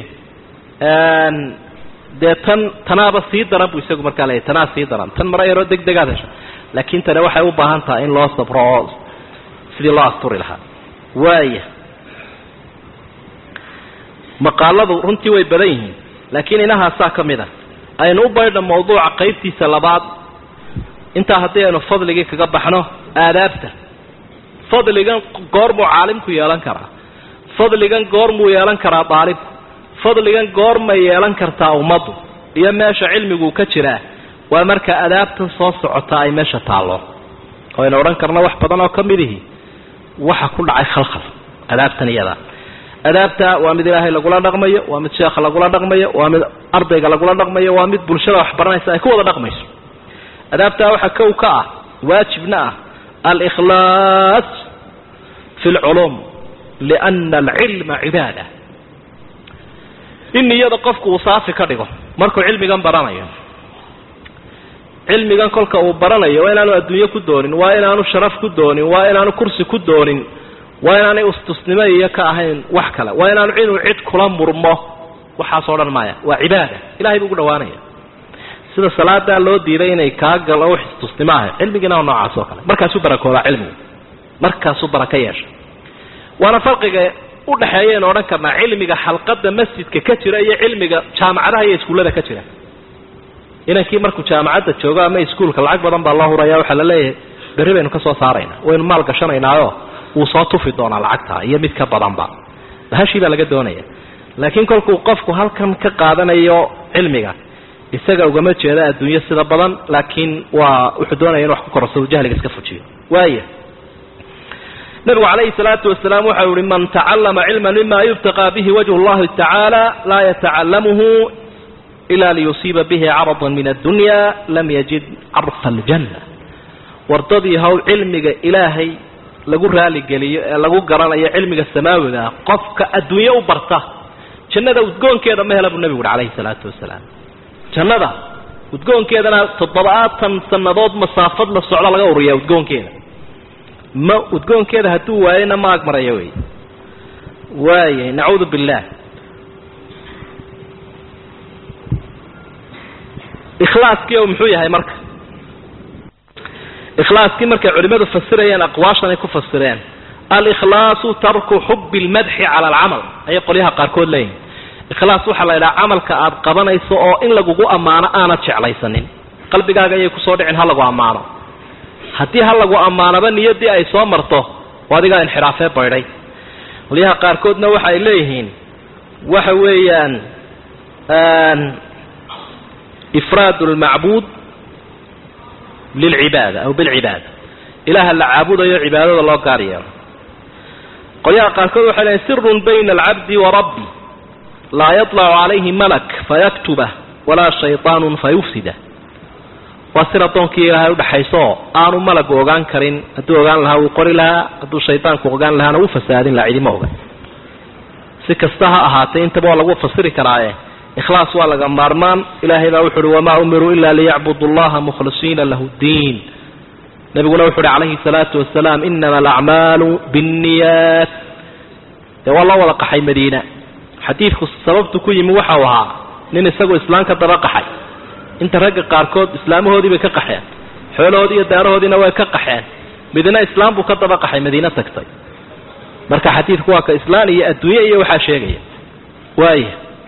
dee tan tanaaba sii daran buu isagu markaa leeyahy tanaa sii daran tan mara yaroo deg degaad hesho laakiin tani waxay u baahan tahay in loo sabro oo sidii loo asturi lahaa waaya maqaaladu runtii way badan yihiin laakiin inahaasaa ka mid a aynu u baydha mawduuca qaybtiisa labaad intaa haddii aynu fadligii kaga baxno aadaabta fadligan goormuu caalimku yeelan karaa fadligan goormuu yeelan karaa daalibku fadligan goormay yeelan kartaa ummaddu iyo meesha cilmigu ka jiraa waa marka adaabtan soo socota ay meesha taallo aynu odhan karno wax badan oo ka midihi waxa ku dhacay khalkhal adaabtan iyada adaabta waa mid ilaahay lagula dhaqmayo waa mid sheekha lagula dhaqmayo waa mid ardayga lagula dhaqmayo waa mid bulshada wax baranaysa ay ku wada dhaqmayso adaabtaa waxaa kow ka ah waajibna ah alikhlaas fi lculuum liana alcilma cibaada in niyada qofku uu saafi ka dhigo markuu cilmigan baranayo cilmigan kolka uu baranayo waa inaanu adduunyo ku doonin waa inaanu sharaf ku doonin waa inaanu kursi ku doonin waa inaanay ustusnimo iyo ka ahayn wax kale waa inaanu inuu cid kula murmo waxaasoo dhan maya waa cibaada ilahay buu ugu dhawaanaya sida salaadaa loo diiday inay kaa galo wax istusnimo ah cilmigiina waa noocaas oo kale markaasuu barakoodaa cilmigu markaasuu baraka yeesha waana farqiga udhaxeeyaynu odhan karnaa cilmiga xalqada masjidka ka jira iyo cilmiga jaamacadaha iyo iskuullada ka jira inankii markuu jaamacadda joogo ama iskuulka lacag badan baa loo huraya waxaa la leeyahay berri baynu ka soo saaraynaa waynu maal gashanaynaayoo wuu soo tufi doonaa lacagta iyo mid ka badanba bahashii baa laga doonaya laakiin kolkuu qofku halkan ka qaadanayo cilmiga isaga ugama jeeda adduunyo sida badan laakiin waa wuxuu doonaya in wax ku korsado jahliga iska fujiyo waaya nabigu calayhi salaatu wasalaam waxau yihi man tacallama cilman mima yubtaqaa bihi wajhu llahi tacaala laa yatacalamuhu ila liyusiiba bihi caradan min addunya lam yajid carfa aljanna wardadii hawl cilmiga ilaahay lagu raaligeliyo ee lagu garanayo cilmiga samaawiga ah qofka adduunye u barta jannada udgoonkeeda ma hela buu nabigu uhi calayhi salaatu wasalaam jannada udgoonkeedana toddobaatan sannadood masaafad la socdo laga ururiyaa udgoonkeeda ma udgoonkeeda hadduu waayena ma agmaraya wey waayay nacuudu billaah ikhlaaskii oo muxuu yahay marka ikhlaaskii markay culimmadu fasirayeen aqwaashan ay ku fasireen alikhlaasu tarku xubi lmadxi cala alcamal ayay qolyaha qaarkood leeyihin ikhlaas waxaa la yidhaha camalka aad qabanayso oo in lagugu ammaano aanad jeclaysanin qalbigaaga ayay kusoo dhicin ha lagu ammaano haddii ha lagu ammaanoba niyaddii ay soo marto oo adigaa inxiraafee baydhay qolyaha qaarkoodna waxa ay leeyihiin waxa weeyaan ifraad lmacbuud lilcibaada aw bilcibaada ilaaha la caabudayo cibaadada loo gaar yeelo qolyaha qaarkood waxay leeyiin sirun bayna alcabdi wa rabbi laa yaطlacu calayhi malak fayaktubah walaa shayطaanu fayufsida waa sir addoonkii ilaahay udhaxayso oo aanu malagu ogaan karin hadduu ogaan lahaa wuu qori lahaa hadduu shaydaanku ogaan lahaana wuu fasaadin laha cidima oga si kasta ha ahaatee intaba waa lagu fasiri karaaye ikhlaas waa laga maarmaan ilaahay baa wuxu uhi wamaa umiruu ila liyacbudu allaha mukhlisiina lahu ddiin nabiguna wuxu uhi calayhi salaatu wasalaam inama alacmaalu binniyaat dee waa loo wada qaxay madiina xadiidku sababtu ku yimi waxau ahaa nin isagoo islaam ka daba qaxay inta ragga qaarkood islaamahoodii bay ka qaxeen xoolahoodii iyo daarahoodiina way ka qaxeen midna islaam buu ka daba qaxay madiine tagtay marka xadiidku waa ka islaan iyo adduunye iyo waxaa sheegaya waaya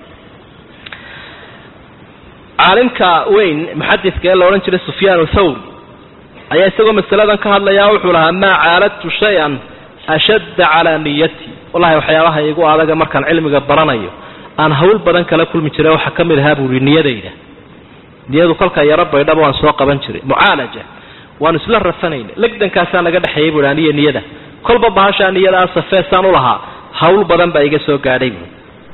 caalimka weyn muxadidka ee la odhan jiray sufyaan thawri ayaa isagoo masaladan ka hadlayaa wuxuu lahaa maa caaladtu shay-an ashadda calaa niyati wallahi waxyaabaha igu adaga markaan cilmiga baranayo aan hawl badan kala kulmi jiray waxaa ka mid ahaa buu ihi niyadayda niyadu kolkaa yaro baydhaba waan soo qaban jiray mucaalaja waanu isla rafanayna legdankaasaa naga dhexeeyay bui aniyo niyada kolba bahashaa niyadaa safeesaan u lahaa hawl badan baa iga soo gaadhay bui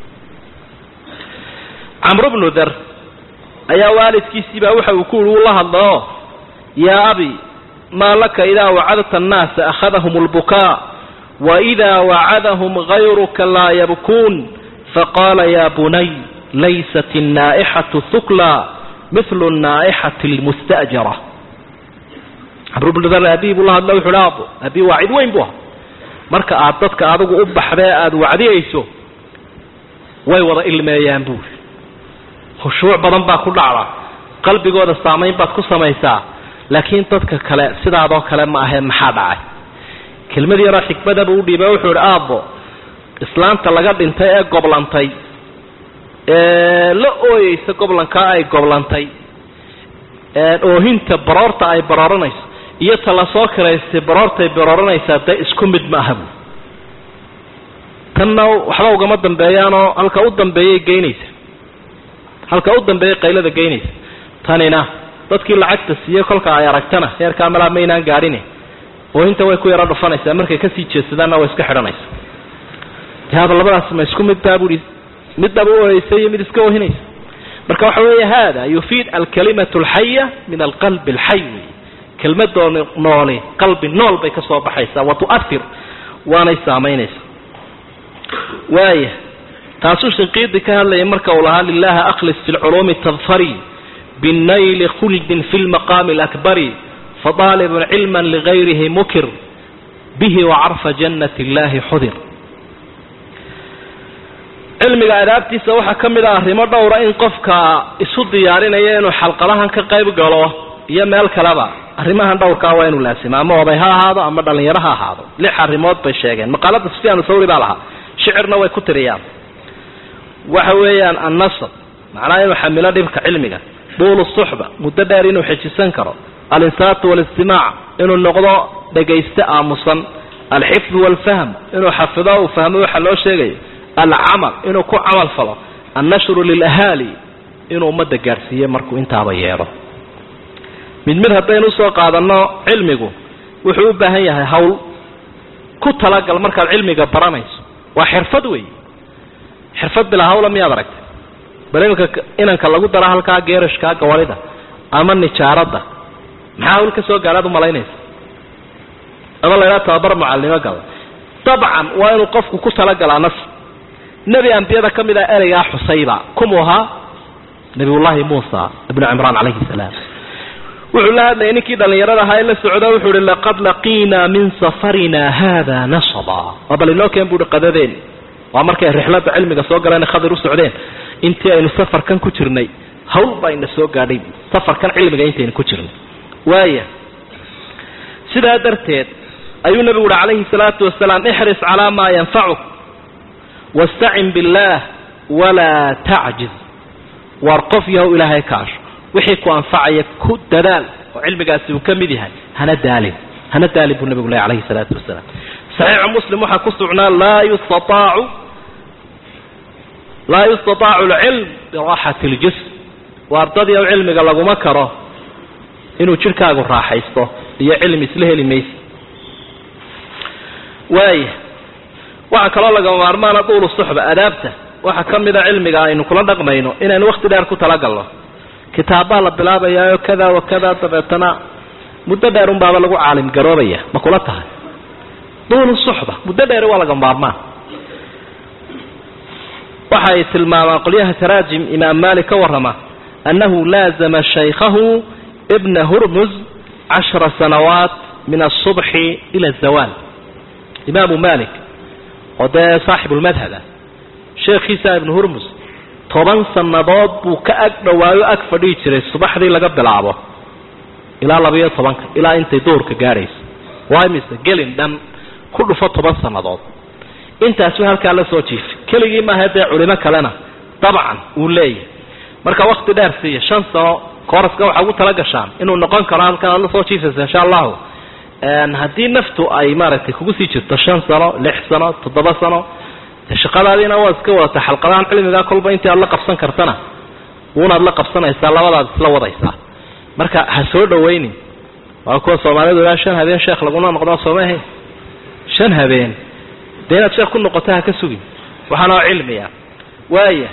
camru bnu dar ayaa waalidkiisiibaa waxa uu ku uri uu la hadlao yaa abi maa laka idaa wacadta annaasa akhadahum lbukaa waidaa wacadahum gayruka laa yabkuun faqaala ya bunay laysat الnaa'ixaةu hukla mil الnaa'ixaةi اlmustajara camrubnudar aabihi buu la hadla wuxu uhi aabo aabihi waa cid weyn bu aha marka aad dadka adigu u baxdee aada wacdiyayso way wada ilmeeyaan buuri khushuuc badan baa ku dhacda qalbigooda saamayn baad ku samaysaa laakiin dadka kale sidaadoo kale ma ahee maxaa dhacay kelmad yaroo xikmada buu udhiiba wuxuu ihi aabbo islaanta laga dhintay ee goblantay ee la ooyeysa goblankaa ay goblantay oohinta baroorta ay barooranayso iyo ta lasoo kiraystay baroortay barooranaysaa dee isku mid ma aha bu tanna waxba ugama dambeeyaanoo halka u dambeeyay geynaysa halka u dambeeyay qaylada geynaysa tanina dadkii lacagta siiyey kolka ay aragtana heerkaa malaa maynaan gaadhine oo inta way ku yaro dhufanaysaa markay kasii jeedsadaanna way iska xidhanaysa yaaba labadaas ma isku mid baa buhi midnaba u oheysa iyo mid iska ohinaysa marka waxa weeye hada yufiid alkalimatu alxaya min alqalbi alxay wey kelmadoo nooli qalbi nool bay ka soo baxaysaa wa tu'ahir waanay saamaynaysa waaya taasuu shinqiidi ka hadlayay marka uu lahaa lilahi akhlis fi lculuumi tadfari binayli khuldin fi lmaqaami alakbari fadaalibun cilma ligayrihi mukir bihi wacarfa jannat illahi xudir cilmiga adaabtiisa waxaa ka mid ah arrimo dhowra in qofka isu diyaarinaya inuu xalqadahan ka qayb galo iyo meel kaleba arrimahan dhowrkaa waa inuu laasima ama oday ha ahaado ama dhalinyaro ha ahaado lix arrimood bay sheegeen maqaalada sufyaan thawri baa lahaa shicirna way ku tiriyaan waxa weeyaan annasab macnaha inuu xamilo dhibka cilmiga duulu suxba muddo dheer inuu xejisan karo alinsaatu walistimaac inuu noqdo dhegayste aamusan alxifdu waalfahm inuu xafido uu fahmo waxa loo sheegayo alcamal inuu ku camal falo annashru lilahaali inuu ummadda gaadhsiiye markuu intaaba yeedho mid mid haddaynu usoo qaadanno cilmigu wuxuu u baahan yahay hawl ku talagal markaad cilmiga baranayso waa xirfad wey xirfad bilaa hawla miyaad aragtay bal iminka inanka lagu dara halkaa geerashkaa gawarida ama nijaaradda maxaa hawl ka soo gaadhaad umalaynaysa ama la ydhaha tababar mucalimo gala dabcan waa inuu qofku ku talagalaa nas nebi ambiyada ka mid ah ereygaa xusayba kumuu ahaa nabiyullaahi muusa ibnu cimraan calayhi salaam wuxuu la hadlayay ninkii dhallinyarada ahaa ee la socda wuxuu ihi laqad laqiinaa min safarina hada nasaba waa bal inoo keen buuhi qadadeen waa markay rixladda cilmiga soo galeen khadir u socdeen intii aynu safarkan ku jirnay hawl baa ina soo gaadhay safarkan cilmiga intaynu ku jirnay waaya sidaa darteed ayuu nabigu uhi calayhi salaatu wasalaam ixris calaa maa yanfacuk wastacin billaah walaa tacjiz waar qof yahow ilaahay kaasho wixii ku anfacaya ku dadaal oo cilmigaasi uu ka mid yahay hana daalin hana daalin buu nabigu leh alayhi salaatu wasalaam saxiixu muslim waxaa ku sugnaa laa yustataacu laa yustataacu alcilm biraaxati ljism waa ardadii ow cilmiga laguma karo inuu jidhkaagu raaxaysto iyo cilmi isla heli maysa waaya waxaa kaloo lagama maarmaana duulu suxba adaabta waxaa ka mida cilmiga aynu kula dhaqmayno inaynu wakti dheer ku talagalno kitaabbaa la bilaabayaayo kada wa kada dabeetana muddo dheer unbaaba lagu caalim garoobaya ma kula tahay duulu suxba muddo dheer waa laga maarmaan waxay tilmaamaan qolyaha taraajim imaam maalik ka warrama annahu laazama shaykhahu ibna hurmuz cashara sanawaat min asubxi ila azawaal imaamu malik oo dee saaxibulmadhab ah sheekhiisa ibnu hurmus toban sannadood buu ka ag dhowaayo ag fadhihi jiray subaxdii laga bilaabo ilaa labayo tobanka ilaa intay duhurka gaadhaysa waa mise gelin dhan ku dhufo toban sannadood intaasuu halkaa la soo jiifay keligii maaha dee culimo kalena dabcan uu leeyahay marka wakti dheer siiya shan sano kooraska waxaa ugu tala gashaan inuu noqon karo halkan aad la soo jiifaysa insha allahu haddii naftu ay maaragtay kugu sii jirto shan sano lix sano toddoba sano shaqadaadiina waad iska wadata xalqadahan cilmigaa kolba intii aad la qabsan kartana uunaad la qabsanaysaa labadaad isla wadaysaa marka ha soo dhawaynin waa kuwa soomaalidu ilaa shan habeen sheekh laguna noqdaa soomaahe shan habeen dee inaad sheekh ku noqoto ha ka sugin waxaana oo cilmiya waaya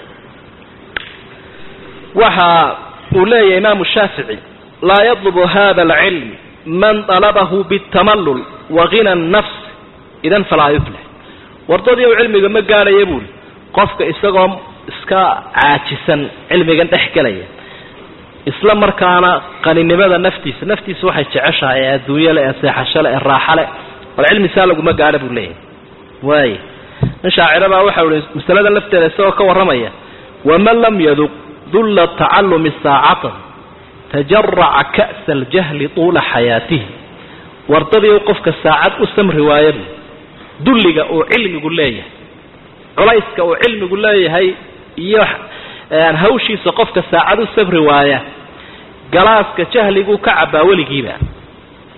waxa uu leeyahay imaamu shaafici laa yadlubu hada alcilm man dalabahu bitamallul wa hina nafs idan falaa yuflix wardadii u cilmiga ma gaadhaya buuri qofka isagoo iska caajisan cilmigan dhex gelaya isla markaana qaninimada naftiisa naftiisa waxay jeceshahay ee adduunyo le ee seexasho le ee raaxa le bal cilmi saa laguma gaadha buu leeyahay waay nin shaacirabaa waxau ihi masalada lafteeda isagoo ka warramaya waman lam yaduq dulla tacallumi saacatan tajaraca ka'sa aljahli tuula xayaatihi wardadii qofka saacad u samri waaya buu dulliga uu cilmigu leeyahay culayska uu cilmigu leeyahay iyo hawshiisa qofka saacad u sabri waaya galaaska jahliguu ka cabbaa weligiiba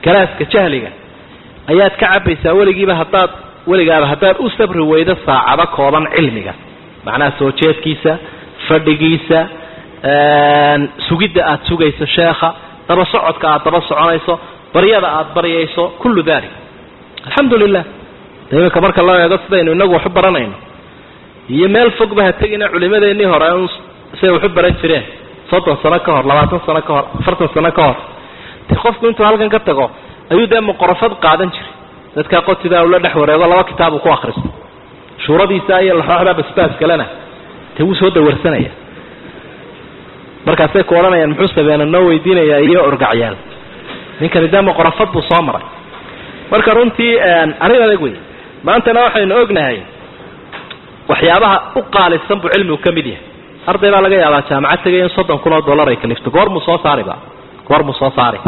galaaska jahliga ayaad ka cabaysaa weligiiba haddaad weligaaba haddaad u sabri weydo saacado kooban cilmiga macnaha soo jeedkiisa fadhigiisa sugidda aada sugayso sheekha daba socodka aada daba soconayso baryada aada baryayso kullu dalik alxamdu lilah de iminka marka loo eego sidaynu inagu waxu baranayno iyo meel fogba ha tegina culimadeennii hore un siday waxu baran jireen soddon sano ka hor labaatan sano ka hor afartan sano ka hor de qofku intuu halkan ka tago ayuu dee muqorafad qaadan jiray dadkaa qotidaa ula dhex wareego laba kitaabu ku akhristo shuuradiisa iyo laxooxda basbaas kalena dee wuu soo dawarsanaya markaasay ku odhanayaan muxuu sabeena noo weydiinayaa iyo orgacyaal ninkani dee muqorafad buu soo maray marka runtii arrin adag wey maantana waxaynu ognahay waxyaabaha u qaalisan buu cilmigu ka mid yahay arday baa laga yaabaa jaamacad tegay in soddon kun oo dollar ay kalifto goormuu soo saariba goormuu soo saari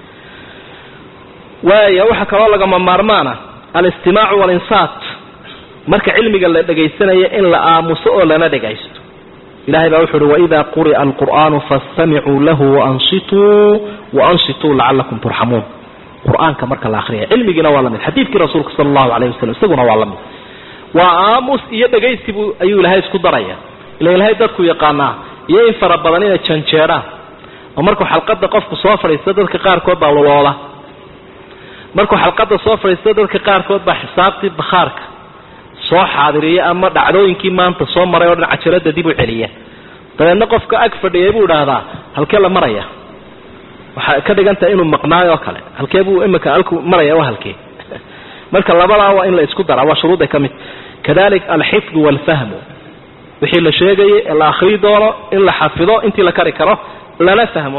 waaya waxaa kaloo lagama maarmaana alistimaacu walinsaat marka cilmiga la dhagaysanayo in la aamuso oo lana dhagaysto ilahay baa wuxu uhi waida quri'a alqur'aanu faastamicuu lahu waansituu waansituu lacalakum turxamuun qur-aanka marka la akriya cilmigiina waa lamid xadiidkii rasuulka sala allahu alayh wasalam isaguna waa lamid waa aamus iyo dhagaysibu ayuu ilahay isku daraya ila ilahay dadku yaqaanaa iyo in fara badan inay janjeedhaan oo markuu xalqada qofku soo fadhiisto dadka qaarkood baa luloola markuu xalqada soo fadhiisto dadka qaarkood baa xisaabtii bakhaarka soo xaadiriya ama dhacdooyinkii maanta soo maray oo dhan cajalada dib u celiya dabeedna qofka ag fadhiyay buu idhaahdaa halkee la maraya waxaa ka dhigan tahay inuu maqnaayo oo kale halkee buu imika alku maraya waa halkee marka labadaa waa in la isku daraa waa shuruudday ka mid kadalik alxifdu waalfahmu wixii la sheegayay ee la akrii doono in la xafido intii la kari karo lana fahmo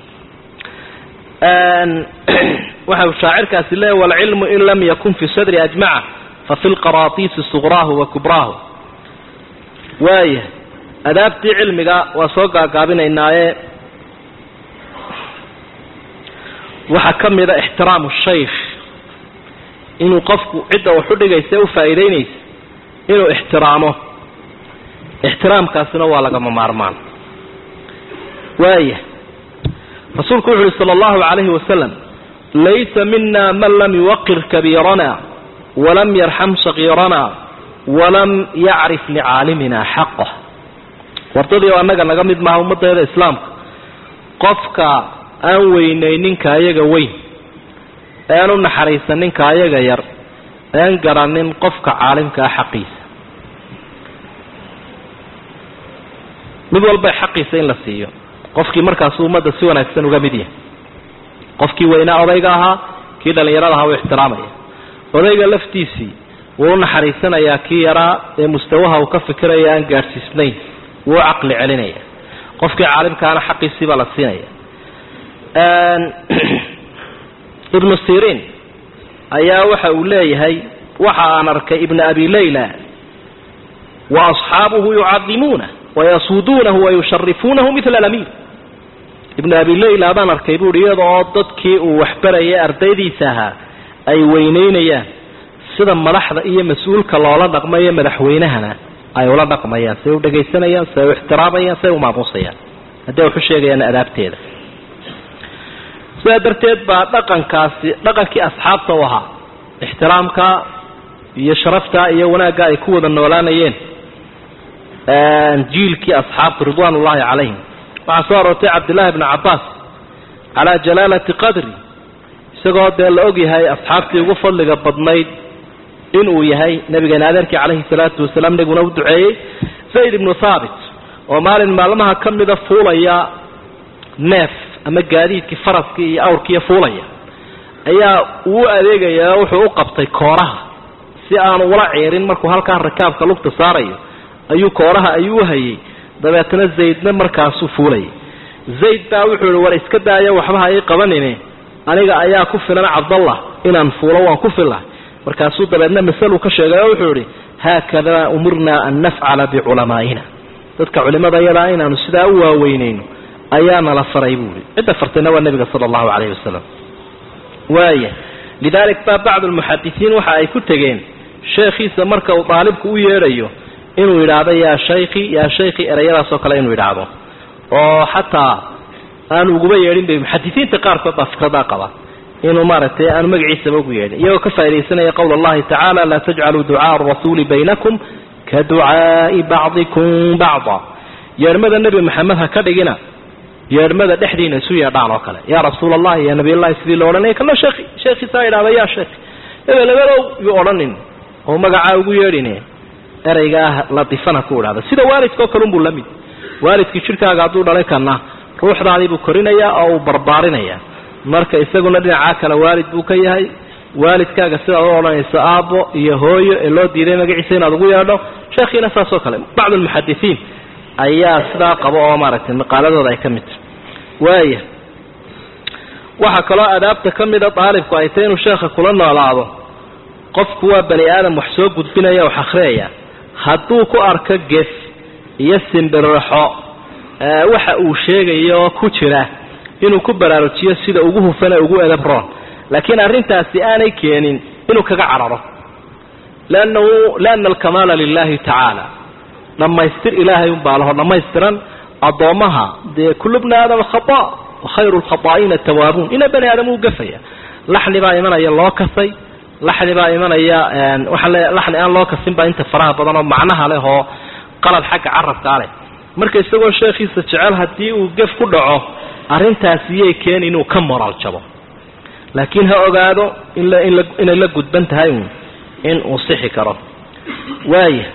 waxa shaacirkaasi leeya waalcilmu in lam yakun fi sadri ajmaca fafi lqaraatiisi suqraahu wa kubraahu waaya adaabtii cilmiga waa soo gaagaabinaynaaye waxaa ka mida ixtiraamu shaykh inuu qofku cidda wax u dhigaysa u faa'iidaynaysa inuu ixtiraamo ixtiraamkaasina waa lagama maarmaan waaya rasuulku wuxu uhi sala allahu calayhi wasalam laysa mina man lam yuwaqir kabiirana walam yarxam sagiirana walam yacrif licaalimina xaqah wardadii oo annaga naga mid maaha ummaddeeda islaamka qofka aan weynayninka ayaga weyn ean u naxariisaninka ayaga yar ean garanin qofka caalimkaa xaqiisa mid walba xaqiisa in la siiyo qofkii markaasu ummadda si wanaagsan uga mid yahay qofkii weynaa odayga ahaa kii dhallinyarada ahaa uu ixtiraamaya odayga laftiisii wuu u naxariisanayaa kii yaraa ee mustawaha uu ka fikiraya aan gaadhsiisnayn wuu u caqli celinaya qofkii caalimkaana xaqiisii baa la siinaya ibnu siriin ayaa waxa uu leeyahay waxa aan arkay ibna abi layla wa asxaabuhu yucadimuuna wayasuuduunahu wayusharifuunahu mila alamiir ibnu abi layla baan arkay buuhi iyada oo dadkii uu waxbarayay ardaydiisa ahaa ay weynaynayaan sida madaxda iyo mas-uulka loola dhaqmayo madaxweynahana ay ula dhaqmayaan say u dhagaysanayaan say u ixtiraamayaan say u maamuusayaan haddii waxu sheegayaan adaabteeda sidaa darteed baa dhaqankaasi dhaqankii asxaabta u ahaa ixtiraamka iyo sharafta iyo wanaagga ay ku wada noolaanayeen jiilkii asxaabta ridwaan ullahi calayhim waxaa soo aroortay cabdillaahi bnu cabbaas calaa jalaalati qadri isagoo dee la og yahay asxaabtii ugu fadliga badnayd inuu yahay nabigeena adeerkii calayhi salaatu wasalaam nebiguna u duceeyey zayd ibnu thaabit oo maalin maalmaha ka mida fuulaya neef ama gaadiidkii faraskii iyo awrkiiyo fuulaya ayaa uu adeegayaa wuxuu u qabtay kooraha si aanu ula ciirin markuu halkaa rakaabka lugta saarayo ayuu kooraha ayuu u hayay dabeetna zaydna markaasuu fuulayay zayd baa wuxuu ihi war iska daaya waxba ha ii qabanine aniga ayaa ku filan cabdallah inaan fuulo waan ku fila markaasuu dabeedna masaluu ka sheegay oo wuxuu idhi haakada umirnaa an nafcala biculamaa'ina dadka culimada yadaa inaanu sidaa u waaweynayno ayaa nala faray buu ihi cidda fartayna waa nebiga sala allahu calayhi wasalam waaya lidaalik baa bacdu lmuxadisiin waxa ay ku tegeen sheekhiisa marka uu daalibku u yeedhayo inuu yidhaahdo yaa shaykhi yaa shaykhi ereyadaasoo kale inuu yidhaahdo oo xataa aan uguba yeedhin bay muxadisiinta qaarkood baa fikradaa qaba inuu maaragtay aanu magaciisaba ugu yeedhin iyagoo ka faa'idaysanaya qowl allahi tacaala laa tajcaluu ducaaa arasuuli baynakum ka ducaai bacdikum bacda yeedhmada nebi maxamed ha ka dhigina yeedhmada dhexdiina isu yeedhaan oo kale yaa rasuul allahi ya nabiyllahi sidii lo odhanaya kana sheekhi sheekhiisaa idhahda yaa sheekhi hebel hebelow yuu odhanin oo magacaa ugu yeedhin ereygaa latifana ku idhahda sida waalidkaoo kalunbuu la mid waalidkii jidhkaaga hadduu dhalay kana ruuxdaadiibuu korinayaa oo uu barbaarinaya marka isaguna dhinacaa kale waalid buu ka yahay waalidkaaga sidaad u odhanayso aabbo iyo hooyo ee loo diiday magaciisa inaad ugu yeedho sheekhiina saasoo kale bacdu almuxadisiin ayaa sidaa qaba oo maaragtay maqaaladooda ay ka mid tahay waaya waxaa kaloo adaabta ka mida daalibku ay tahy inuu sheekha kula noolaado qofku waa bani aadam wax soo gudbinaya wax akhriyaya hadduu ku arko gef iyo simbirixo waxa uu sheegayo ku jira inuu ku baraarujiyo sida ugu hufane ugu edab roon laakiin arrintaasi aanay keenin inuu kaga cararo lannahu lianna alkamaala lilahi tacaala dhammaystir ilaahay unbaa laho dhammaystiran addoommaha dee kullu bni aadama khata wa khayru lkhataa'iina tawaabuun ina bani aadam uu gafaya laxni baa imanaya loo kasay laxni baa imanaya waxaa le laxni aan loo kasin baa inta faraha badan oo macnaha leh oo qalad xagga carabkaa leh marka isagoo sheekhiisa jecel haddii uu gef ku dhaco arrintaasi yay keeni inuu ka moraal jabo laakiin ha ogaado inla inla inay la gudban tahay uun in uu sixi karo waaya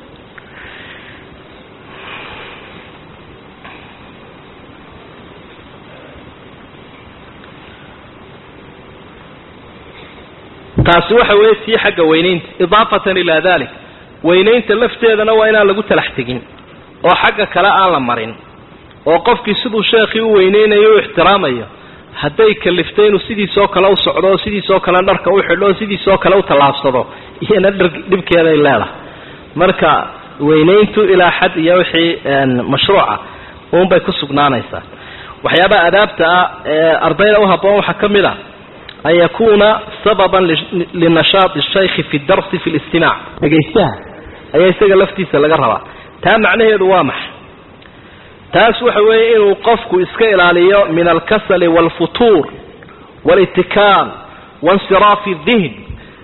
taasi waxa weeye tii xagga weynaynta idaafatan ilaa dalik weynaynta lafteedana waa inaan lagu talax tegin oo xagga kale aan la marin oo qofkii siduu sheekhii u weyneynayo u ixtiraamayo hadday kaliftay inuu sidiisoo kale u socdo oo sidiisoo kale dharka u xidho oo sidiisoo kale u tallaabsado iyana dhar dhibkeeday leedahay marka weynayntu ilaa xad iyo wixii mashruuca uunbay ku sugnaanaysaa waxyaabaha adaabta ah ee ardayda u habboon waxaa ka mid a an yakuuna sababan linashaati shaykhi fi darsi fi listimaac dhegaystaha ayaa isaga laftiisa laga rabaa taa macnaheedu waa maxay taas waxa weeye inuu qofku iska ilaaliyo min alkasali waalfutuur walitikaal wainsiraafi dihn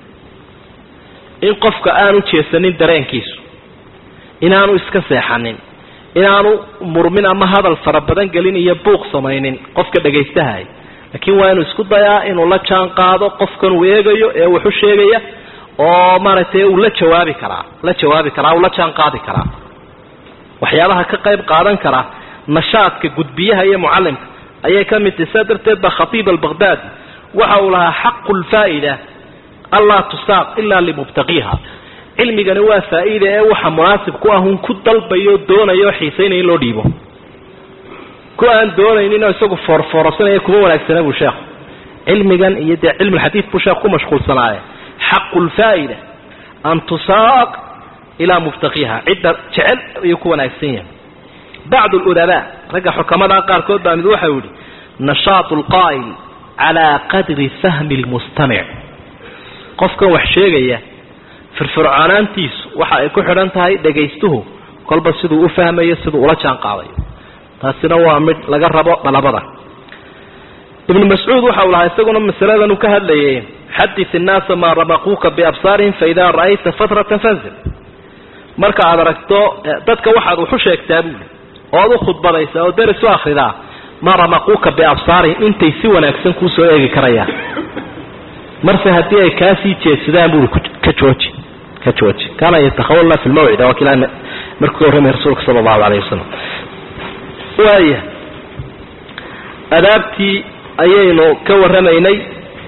in qofka aanu jeesanin dareenkiisu inaanu iska seexanin inaanu murmin ama hadal fara badan gelin iyo buuq samaynin qofka dhegaystahay laakiin waa inuu isku dayaa inuu la jaan qaado qofkan uu eegayo ee waxu sheegaya oo maaragtay uu la jawaabi karaa la jawaabi karaa uu la jaan qaadi karaa waxyaabaha ka qayb qaadan kara nashaadka gudbiyaha iyo mucallimka ayay ka mid tahay saa darteed ba khatiib albaqhdaadi waxa uu lahaa xaqu lfaa'ida anlaa tusaaq ilaa limubtaqiiha cilmigani waa faa'iida ee waxa munaasib ku ah un ku dalbayo doonayo xiisaynaya in loo dhiibo ku aan doonayninoo isagu foorfoorsanaya kuma wanaagsana buu sheekhu cilmigan iyo dee cilmulxadiid buu sheekhu ku mashquulsanaaye xaqu lfaa'ida an tusaaq ilaa mubtaqiiha cidda jecel ayuu ku wanaagsan yahay bacdu ludabaa ragga xukamada qaarkood baa mid waxau yihi nashaatu lqaa'il calaa qadri fahmi lmustamic qofkan wax sheegaya firfircoonaantiisu waxa ay ku xidhan tahay dhegaystuhu kolba siduu u fahmayo siduu ula jaan qaadayo taasina waa mid laga rabo dhalabada ibnu mascuud waxa uu lahaa isaguna masaladan uu ka hadlayay xadit innaasa maa ramaquuka biabsaarihim faidaa ra'ayta fatratan fanzil marka aad aragto dadka waxaad waxu sheegtaa buuli ood u khudbadaysaa oo deris u akridaa maa ramaquuka biabsaarihim intay si wanaagsan kuu soo eegi karayaan marse haddii ay kaasii jeedsadaan buui ka jooji ka jooji kaana yatakhawalna fi lmawcida waa kila markuu warramay rasuulka sala allahu alayh wasalam waaya adaabtii ayaynu ka warramaynay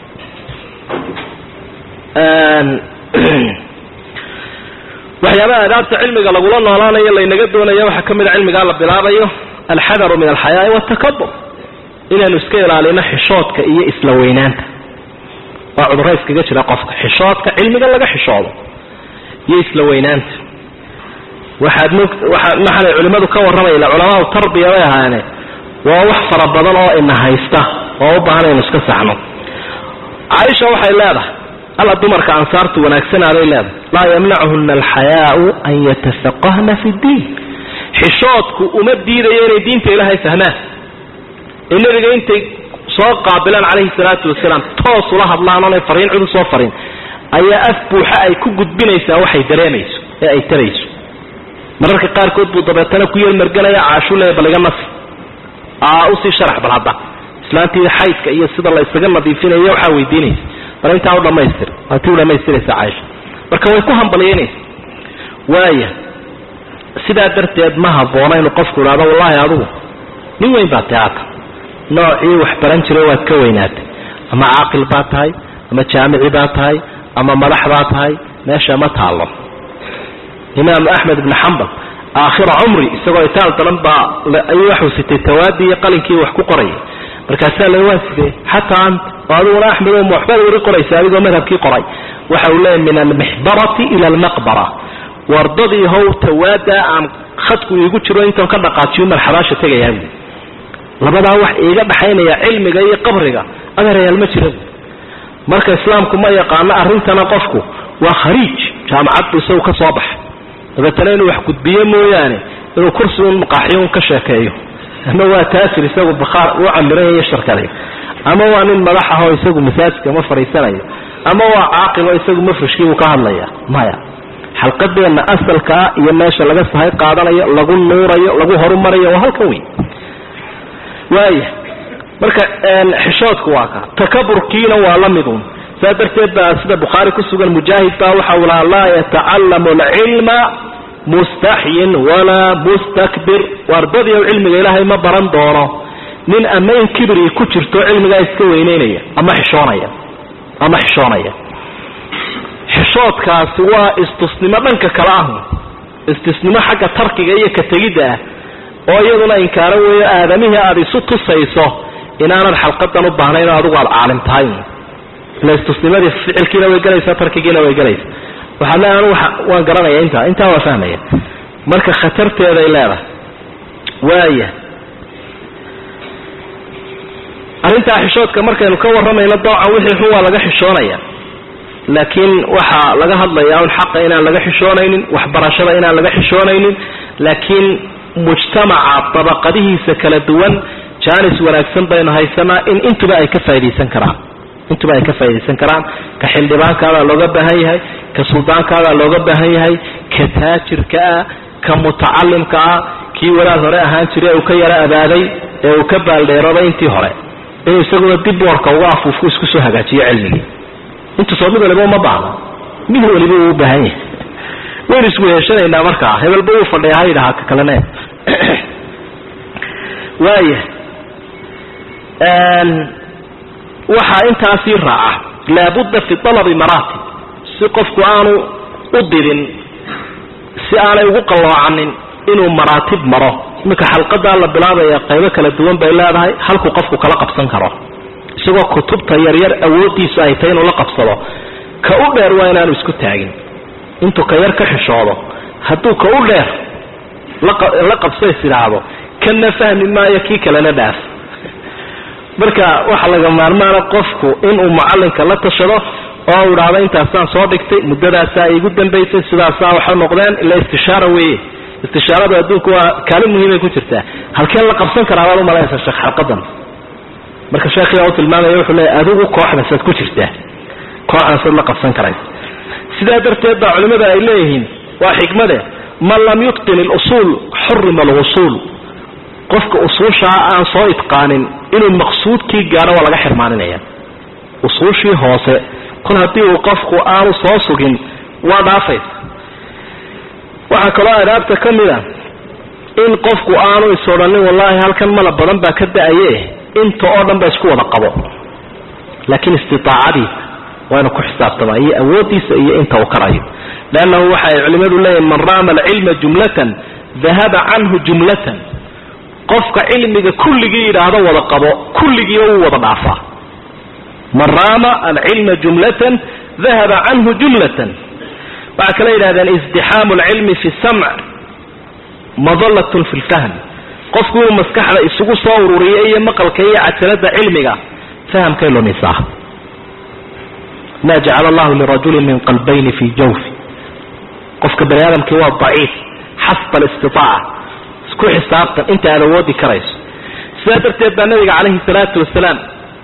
waxyaabaha adaabta cilmiga lagula noolaanayo laynaga doonayo waxaa ka mid a cilmigaa la bilaabayo alxadaru min alxayaai waltakabur inaynu iska ilaalino xishoodka iyo isla weynaanta waa cudurro iskaga jira qofka xishoodka cilmiga laga xishoodo iyo isla weynaanta waxaad mog waaa maxaanay culimmadu ka warramayna culamaau tarbiya bay ahaayeene waa wax fara badan oo ina haysta oo u baahan aynu iska saxno caaisha waxay leedahay alla dumarka ansaartu wanaagsanaaday leedahay laa yamnacuhuna alxayaau an yatafaqahna fi ddiin xishoodku uma diidayo inay diinta ilaahay fahmaan ee nebiga intay soo qaabilaan calayhi salaatu wasalaam toos ula hadlaan oonay fariin cid usoo farin ayaa af buuxa ay ku gudbinaysaa waxay dareemayso ee ay tarayso mararka qaarkood buu dabeetana ku yeelmarganaya caashule bal iga nasi usii sharax bal hadda islaantii xaydka iyo sida la isaga nadiifinayo waxaa weydiinaysa bal intaa u dhamaystir waa tii u dhamaystiraysa caaisha marka way ku hambalyeynaysa waaya sidaa darteed ma habboona inuu qofku idhahdo wallahi adugu nin weyn baa teata noocii wax baran jiray waad ka weynaatay ama caaqil baa tahay ama jaamici baa tahay ama madax baa tahay meesha ma taallo imaam axmed ibn xambal aakhira cumri isagoo itaal daran baa ayuu waxuu sitay tawaadii iyo qalinkii wax ku qorayay markaasaa la waa sidee xataa ant oo adiguna axmed oo waxbaad wari qoraysa adigoo madhabkii qoray waxa uu leeyahy min almixbarati ila almaqbara wardadii how tawaada aan khadku iigu jiro intaan ka dhaqaajiyo marxabaasha tegayaa buui labadaa wax iiga dhaxaynaya cilmiga iyo qabriga adeerayaal ma jira buui marka islaamku ma yaqaano arrintana qofku waa khariij jaamacad buu isagu ka soo baxay dabeetana inuu wax gudbiyo mooyaane inuu kursi un maqaaxiyo un ka sheekeeyo ama waa taasir isagu bakhaar u camiran iyo sharkaday ama waa nin madax ah oo isagu masaajidka ma fadhiisanayo ama waa caaqil oo isagu mafrishkiibuu ka hadlaya maya xalqadeenna asalkaa iyo meesha laga sahay qaadanayo lagu nuurayo lagu horumarayo waa halkan wey waaya marka xishoodku waa ka takaburkiina waa la midun saa darteed baa sida bukhaari ku sugan mujaahid baa waxa uu lahaa laa yatacalamu alcilma mustaxyin walaa mustakbir wardadii o cilmiga ilaahay ma baran doono nin ama in kibri ku jirto cilmigaa iska weyneynaya ama xishoonaya ama xishoonaya xishoodkaasi waa istusnimo dhanka kale ah istusnimo xagga tarkiga iyo ka tegidda ah oo iyaduna inkaaro weeyo aadamihii aada isu tusayso inaanan xalqadan u baahnayn oo adigu aada caalim tahay ila istusnimadii ficilkiina way gelaysaa tarkigiina way gelaysaa waxaad le anu waan garanaya intaa intaa waa fahmaya marka khatarteeday leedahay waaya arrintaa xishoodka markaynu ka warramayno doocan wixii xun waa laga xishoonaya laakiin waxaa laga hadlayaa un xaqa inaan laga xishoonaynin waxbarashada inaan laga xishoonaynin laakiin mujtamaca dabaqadihiisa kala duwan jaanis wanaagsan baynu haysanaa in intuba ay ka faa'idaysan karaan intuba ay ka faa'idaysan karaan ka xildhibaankaadaa looga baahan yahay ka suldaankaadaa looga baahan yahay ka taajirka ah ka mutacalimka ah kii walaal hore ahaan jiray uu ka yaro abaaday ee uu ka baaldheerooday intii hore inuu isaguna dib boorka uga afuufku isku soo hagaajiyo cilmigii intusoo mid waliba uma baahno mid waliba uu u baahan yahay waynu isweheshanaynaa markaa hebelba uu fadhiya ha yidhahaa ka kalene waaya waxaa intaasii raaca laabudda fi talabi maraatib si qofku aanu u didin si aanay ugu qalloocanin inuu maraatib maro iminka xalqadaa la bilaabaya qaybo kala duwan bay leedahay halkuu qofku kala qabsan karo isagoo kutubta yaryar awooddiisu ay tahay inuu la qabsado ka u dheer waa inaanu isku taagin intuu ka yar ka xishoodo hadduu ka u dheer la qabso is idhaahdo kana fahmi maayo kii kalena dhaaf marka waxaa laga maarmaana qofku inuu mucallinka la tashado oo u idhaahdo intaasaan soo dhigtay muddadaasaa iigu dambaysay sidaasaa waxa noqdeen ila istishaara weeye istishaaradu adduunku waa kaalin muhiimay ku jirtaa halkeen la qabsan karaa baad umalaysa sheekh xalqadan marka sheekhiyaa u tilmaamaya wuxuu leeyahy adigu kooxdasaad ku jirtaa kooxdaasaad la qabsan karaysa sidaa darteed baa culimmada ay leeyihiin waa xikmade man lam yutqin ilusuul xurima alwusuul qofka usuushaa aan soo itqaanin inuu maqsuudkii gaadho waa laga xirmaaninaya usuushii hoose kol haddii uu qofku aanu soo sugin waa dhaafaysa waxaa kaloo adaabta ka mid a in qofku aanu is odhanin wallaahi halkan mala badan baa ka da-aye inta oo dhan ba isku wada qabo laakiin istiaacadiisa waa inu ku xisaabtamaa iyo awooddiisa iyo inta uu karayo leannahu waxa ay culimmadu leeyihin man raama alcilma jumlatan dahaba canhu jumlatan qofka cilmiga kulligii yidhaahdo wada qabo kulligiiba wuu wada dhaafaa man raama alcilma jumlatan dahaba canhu jumlatan waxaa kale yidhahdeen izdixaamu alcilmi fi samc madalatun fi lfahm qofku inuu maskaxda isugu soo ururiyo iyo maqalka iyo cajalada cilmiga fahamkay lumisaa ma jacala allahu lirajulin min qalbayni fi jawfi qofka bani aadamkii waa daciif xasba alistitaaca isku xisaabtan inta aad awoodi karayso sidaa darteed baa nabiga calayhi salaatu wasalaam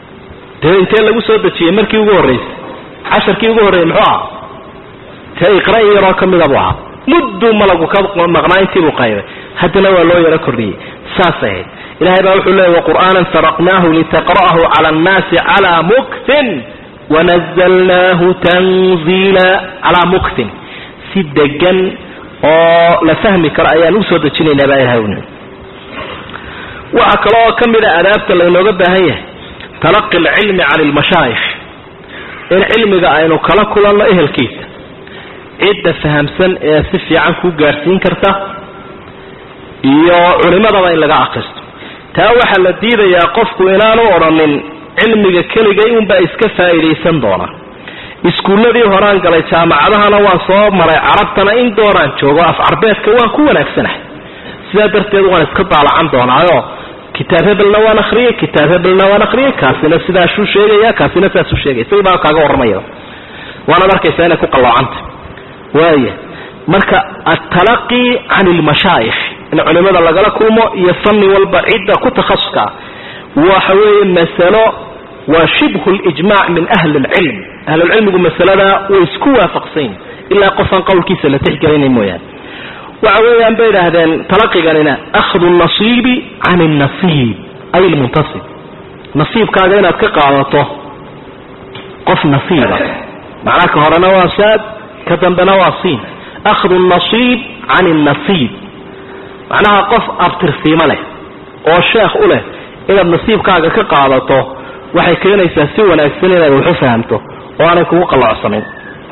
dee intee lagu soo dejiyey markii ugu horraysay casharkii ugu horreeyey muxuu ahaa tee iqra in yaroo ka mida buu ahaa mudduu malagu ka maqnaa intiibuu qaybay haddana waa loo yaro kordhiyey saasay ahayd ilahay baa wuxuu leeyay waqur'aanan faraqnaahu litaqra'ahu cala annaasi calaa muktin wanazalnaahu tanziila calaa muktin si degan oo la fahmi karo ayaan usoo dejinaynaa baa ilahay uni waxaa kaloo ka mid a adaabta laynooga baahan yahay talaqi alcilmi can ilmashaayikh in cilmiga aynu kala kulanno ehelkiisa cidda fahamsan ee si fiican kuu gaadhsiin karta iyo culimadaba in laga akristo taa waxaa la diidayaa qofku inaanu odhanin cilmiga keligay unbaa iska faa'iidaysan doona iskuulladii horaan galay jaamacadahana waan soo maray carabtana in doonaan joogo af carbeedka waan ku wanaagsanahay sidaa darteed waan iska daalacan doonaayo kitaab hebelna waan akriyey kitaab hebelna waan akriyey kaasina sidaasuu sheegaya kaasina saasuu sheegaya isagii baa kaaga warramaya waanaad arkaysaa inay ku qalloocanta waaya marka altalaqi can ilmashaayikh in culimada lagala kulmo iyo fanni walba cidda ku takhasuska waxa weeye masalo waa shibhu lijmac min ahli lcilm ahlulcilmigu masalada way isku waafaqsanyin ilaa qofaan qowlkiisa la tixgelinay mooyaane waxa weeyaan bay idhaahdeen talaqiganina akhdu nasiibi can nasiib ay lmuntasib nasiibkaaga inaad ka qaadato qof nasiiba macnaha ka horena waa shaad ka dambena waa siin akhdu nasiib can nasiib macnaha qof abtirsiimo leh oo sheekh u leh inaad nasiibkaaga ka qaadato waxay keenaysaa si wanaagsan inaad waxu fahamto oo aanay kugu qalloocsanin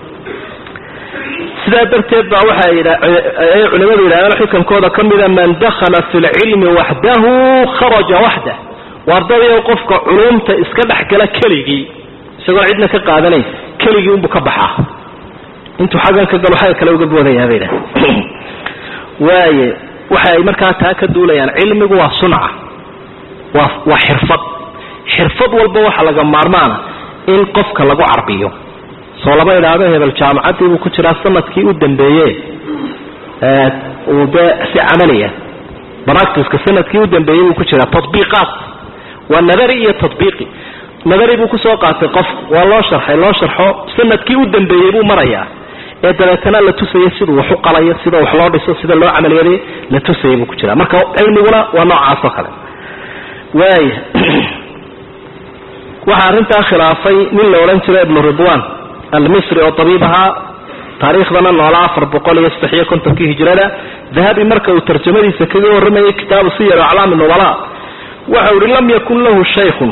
sidaa darteed baa waxa ay culimadu yidhahdeen xukankooda ka mida man dakhala fi lcilmi waxdahu kharaja waxdah waardadayo qofka culumta iska dhex gala keligii isagoo cidna ka qaadanayn keligii unbuu ka baxaa intuu xaggan ka galo xagga kale uga boodayaa bay idhahdeen waaye waxa ay markaa taa ka duulayaan cilmigu waa sunca waa waa xirfad xirfad walba waxaa laga maarmaana in qofka lagu carbiyo soo lama idhaahdo hebel jaamacaddii buu ku jiraa sanadkii u dambeeye uu dee si camaliya baractiska sanadkii u dambeeyey buu ku jiraa tabiiqaat waa nadari iyo tabiiqi nadari buu kusoo qaatay qof waa loo sharxay loo sharxo sanadkii u dambeeyey buu marayaa ee dabeetana la tusaya siduu wax u qalayo sida wax loo dhiso sida loo camaliyaday la tusaya buu ku jiraa marka cilmiguna waa noocaas oo kale waaya waxaa arrintaa khilaafay nin la odhan jiro ibnu ridwan almisri oo tabiib ahaa taariikhdana noolaa afar boqol iyo saddex iyo kontonkii hijrada dahabi marka uu tarjamadiisa kaga warramayay kitaabu siyar aclaami nubala waxau ihi lam yakun lahu shaykhun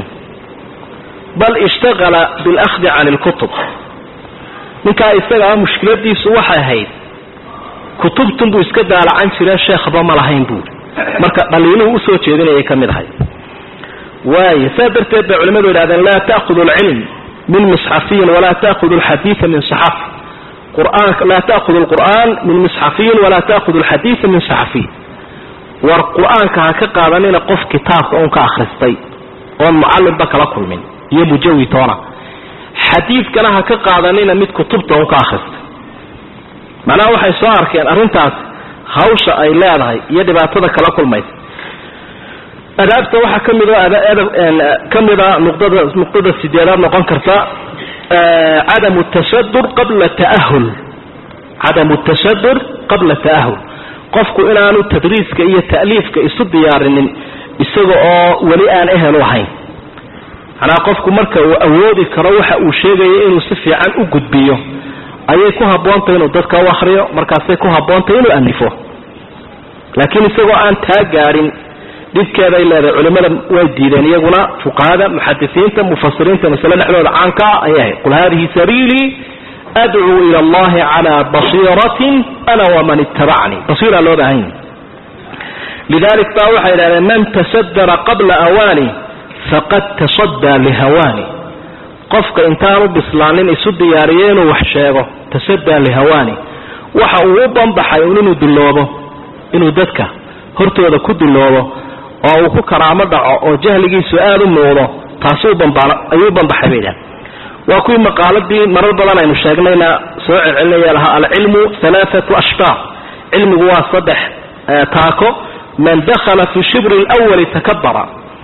bal ishtagala bilahdi can ilkutub ninkaa isagaa mushkiladiisu waxay ahayd kutubtun buu iska daalacan jire sheekhba ma lahayn buuri marka dhaliiluhu usoo jeedinayay ka mid ahay waay saa darteed bay culimadu yidhahdeen laa ta'hudu alcilm min misxafiyin walaa ta'hudu alxadiida min saxafi qur'aanka laa ta'hudu alqur'aan min misxafiyin walaa ta'hudu alxadiida min saxafiy war qur-aanka ha ka qaadanina qof kitaabka uun ka akhristay oon mucallimba kala kulmin iyo mujawi toona xadiidkana ha ka qaadanina mid kutubta uun ka akhristay macnaha waxay soo arkeen arrintaas hawsha ay leedahay iyo dhibaatada kala kulmaysa adaabta waxaa ka mid ka mida nuqdada nuqdada sideedaad noqon karta cadamu tasadur qabla taahul cadamu tasadur qabla ta'ahul qofku inaanu tadriiska iyo ta'liifka isu diyaarinin isaga oo weli aan ehel u ahayn macnaha qofku marka uu awoodi karo waxa uu sheegaya inuu si fiican u gudbiyo ayay ku habboontahy inuu dadka u akriyo markaasay ku habboontahy inuu alifo laakiin isagoo aan taa gaadhin dhibkeeday leedahay culimada way diideen iyaguna fuqahada muxadisiinta mufasiriinta masale dhexdooda caankaa ayay ahayd qul hadihi sabiilii adcuu ila allahi calaa basiiratin ana waman ittabacanii basiira loo bahan yahy lidalik baa waxay idhahdeen man tasadara qabla awaani faqad tasaddaa lihawaani qofka intaanu bislaanin isu diyaariyo inuu wax sheego tasaddaa lihawaani waxa uu u banbaxay un inuu duloobo inuu dadka hortooda ku duloobo oo uu ku karaamo dhaco oo jahligiisu aada u muuqdo taasuu ayuu banbaxay bay idhahdeen waa kuwii maqaaladii marar badan aynu sheegnayna soo celcelinaya lahaa alcilmu alaaatu ashbaar cilmigu waa saddex taako man dakhala fi shibri lwali takabara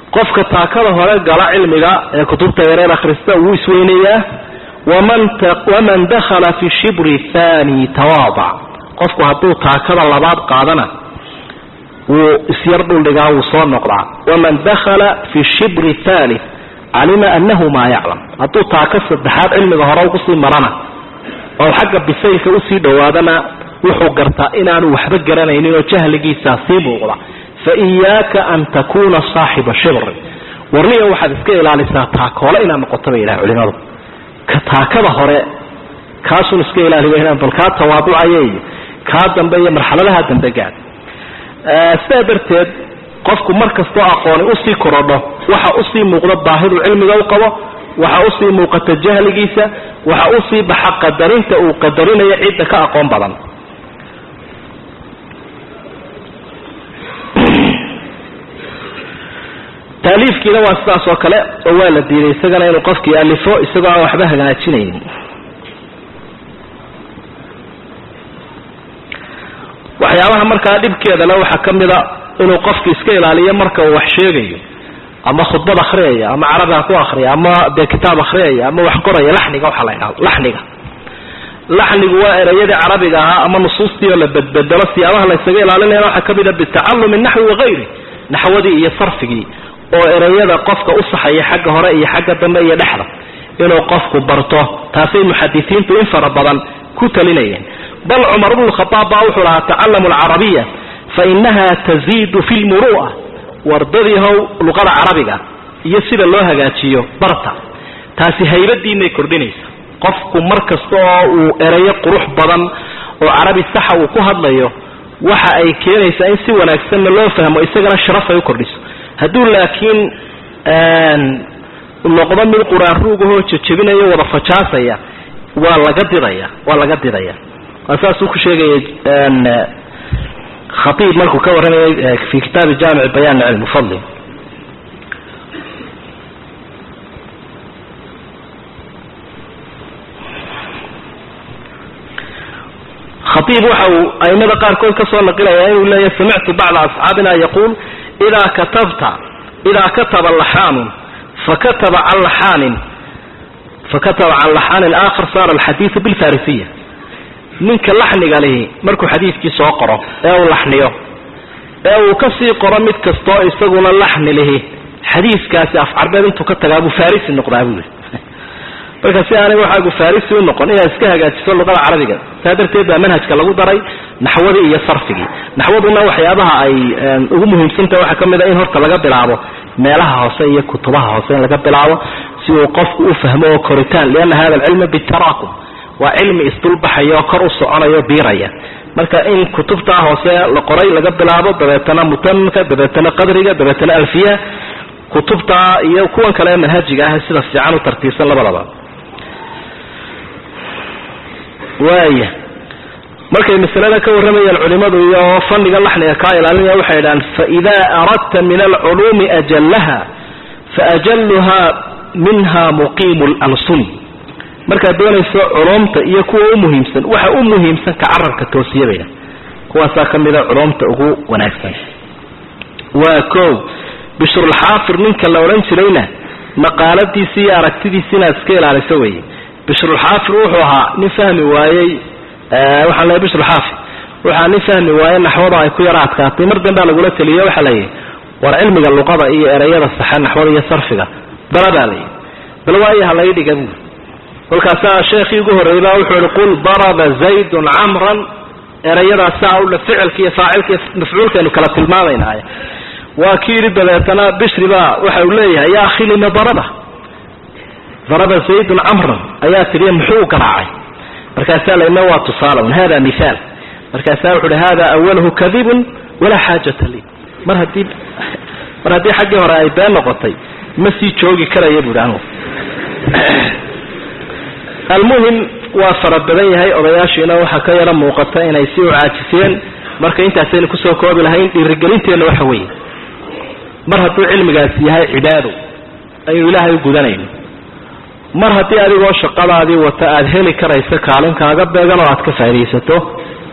qofka taakada hore gala cilmiga ee kutubta yareer akhrista wuu isweynayaa waman dakhala fi shibri thani tawaadac qofku hadduu taakada labaad qaadana wuu isyar dhuldhigaa wuu soo noqdaa waman dakhala fi shibri thalith calima anahu maa yaclam hadduu taaka saddexaad cilmiga hore ugusii marana oo xagga bisaylka usii dhowaadana wuxuu gartaa inaanu waxba garanaynin oo jahligiisaa sii muuqda fa iyaaka an takuuna saaxiba shibri warniya waxaad iska ilaalisaa taakoole inaad noqoto bay yidhaha culimadu ka taakada hore kaasun iska ilaaliya bal kaa tawaaducaya iyo kaa dambe iyo marxaladaha dambe gaad sidaa darteed qofku mar kastoo aqooni usii korodho waxa usii muuqda baahidu cilmiga u qabo waxa usii muuqata jahligiisa waxa usii baxa qadarinta uu qadarinayo cidda ka aqoon badan taaliifkiina waa sidaas oo kale oo waa la diiday isagana inuu qofkii alifo isagoo aan waxba hagaajinaynin waxyaabaha markaa dhibkeedale waxaa ka mida inuu qofki iska ilaaliyo marka uu wax sheegayo ama khudbad akhriyaya ama carabiga ku akriya ama dee kitaab akhriyaya ama wax qoraya laxniga waxaa la ydhahdo laxniga laxnigu waa ereyadii carabiga ahaa ama nusuustii oo la bedbedelo siyaabaha la ysaga ilaalinayana waxaa ka mida bitacalumi naxwi wagayri naxwadii iyo sarfigii oo ereyada qofka u saxaya xagga hore iyo xagga dambe iyo dhexda inuu qofku barto taasay muxadisiintu in fara badan ku talinayeen bal cumar bnu khaaab baa wuxuu lahaa tacalamu alcarabiya fainaha taziidu fi lmuru'a wardadiihow luqada carabiga iyo sida loo hagaajiyo barta taasi haybadiinay kordhinaysa qofku mar kasta oo uu ereyo qurux badan oo carabi saxa uu ku hadlayo waxa ay keenaysaa in si wanaagsanna loo fahmo isagana sharaf ay u kordhiso hadduu laakiin noqdo mid quraan ruugahoo jejebinayo wada fajaasaya waa laga didaya waa laga didaya waa saasuu ku sheegaya khaiib markuu ka warramayay fi kitaabi jaamic bayan cilm fadli khaiib waxa uu aimada qaarkood ka soo naqilaya inuu leeyahy samictu bacda asxaabina yaquul idaa katabta idaa kataba laxaanun fakataba can laxaanin fakataba can laxaanin aakhar saara alxadiidu bilfarisiya ninka laxniga lihi markuu xadiidkii soo qoro ee uu laxniyo ee uu ka sii qoro mid kastoo isaguna laxni lihi xadiiskaasi afcarbeed intuu ka tagaa buu farisi noqdaa buu yihi marka si aanay waxaagu farisi u noqon inaad iska hagaajiso luqada carabiga saa darteed baa manhajka lagu daray naxwadii iyo sarfigii naxwaduna waxyaabaha ay ugu muhiimsantaha waxaa ka mid a in horta laga bilaabo meelaha hoose iyo kutubaha hoose in laga bilaabo si uu qofku u fahmo oo koritaan lianna hada alcilma bitaraakum waa cilmi isdulbaxaya oo kor u soconayo biiraya marka in kutubtaa hoose la qoray laga bilaabo dabeetana mutamimka dabeetana qadriga dabeetana alfiya kutubtaa iyo kuwan kale manhajiga ah sida fiican u tartiibsan labadaba waaya markay masalada ka warramayaan culimadu iyo fanniga laxniga kaa ilaalinaya waxay idhahaan faidaa aradta min alculuumi ajallaha faajalluha minha muqiimu lalsuni markaad doonayso culumta iyo kuwa u muhiimsan waxa u muhiimsan ka carabka toosiya bayda kuwaasaa ka mida culumta ugu wanaagsan waa ko bishrulxaafir ninka la odhan jirayna maqaaladiisi iyo aragtidiisi inaad iska ilaaliso weeye bishrulxaafir wuxuu ahaa nin fahmi waayey waxaan leeay bishrulxaafir waxaa nin fahmi waayey naxwada ay ku yara adkaatay mar dambea lagula teliyo waxaa layihi war cilmiga luqada iyo ereyada saxe naxwada iyo sarfiga bala baa layihi bal waayo ha lai dhiga buuri kolkaasaa sheekhii ugu horreeyey baa wuxuu ihi qul daraba zaydun camran erayadaas saa udha ficilka iyo faacilka iyo mafcuulkaynu kala tilmaamaynaaye waa kii yidhi dabeetana bishri baa waxa uu leeyahay yaa akhi lima daraba daraba zaydun camran ayaa tidhi muxuu garaacay markaasaa laina waa tusaalaun hada mihaal markaasaa wuxu uhi hada awaluhu kadibun walaa xaajata lii mar haddii mar haddii xaggii hore ay been noqotay ma sii joogi karaya buuhi anugu almuhim waa fara badan yahay odayaashiina waxaa ka yaro muuqata inay si u caajiseen marka intaasaynu kusoo koobi lahayn dhiirigelinteenna waxa weeye mar hadduu cilmigaasi yahay cibaado aynu ilaahay u gudanayno mar haddii adigoo shaqadaadii wata aada heli karayso kaalin kaaga beegan oo aad ka faaidaysato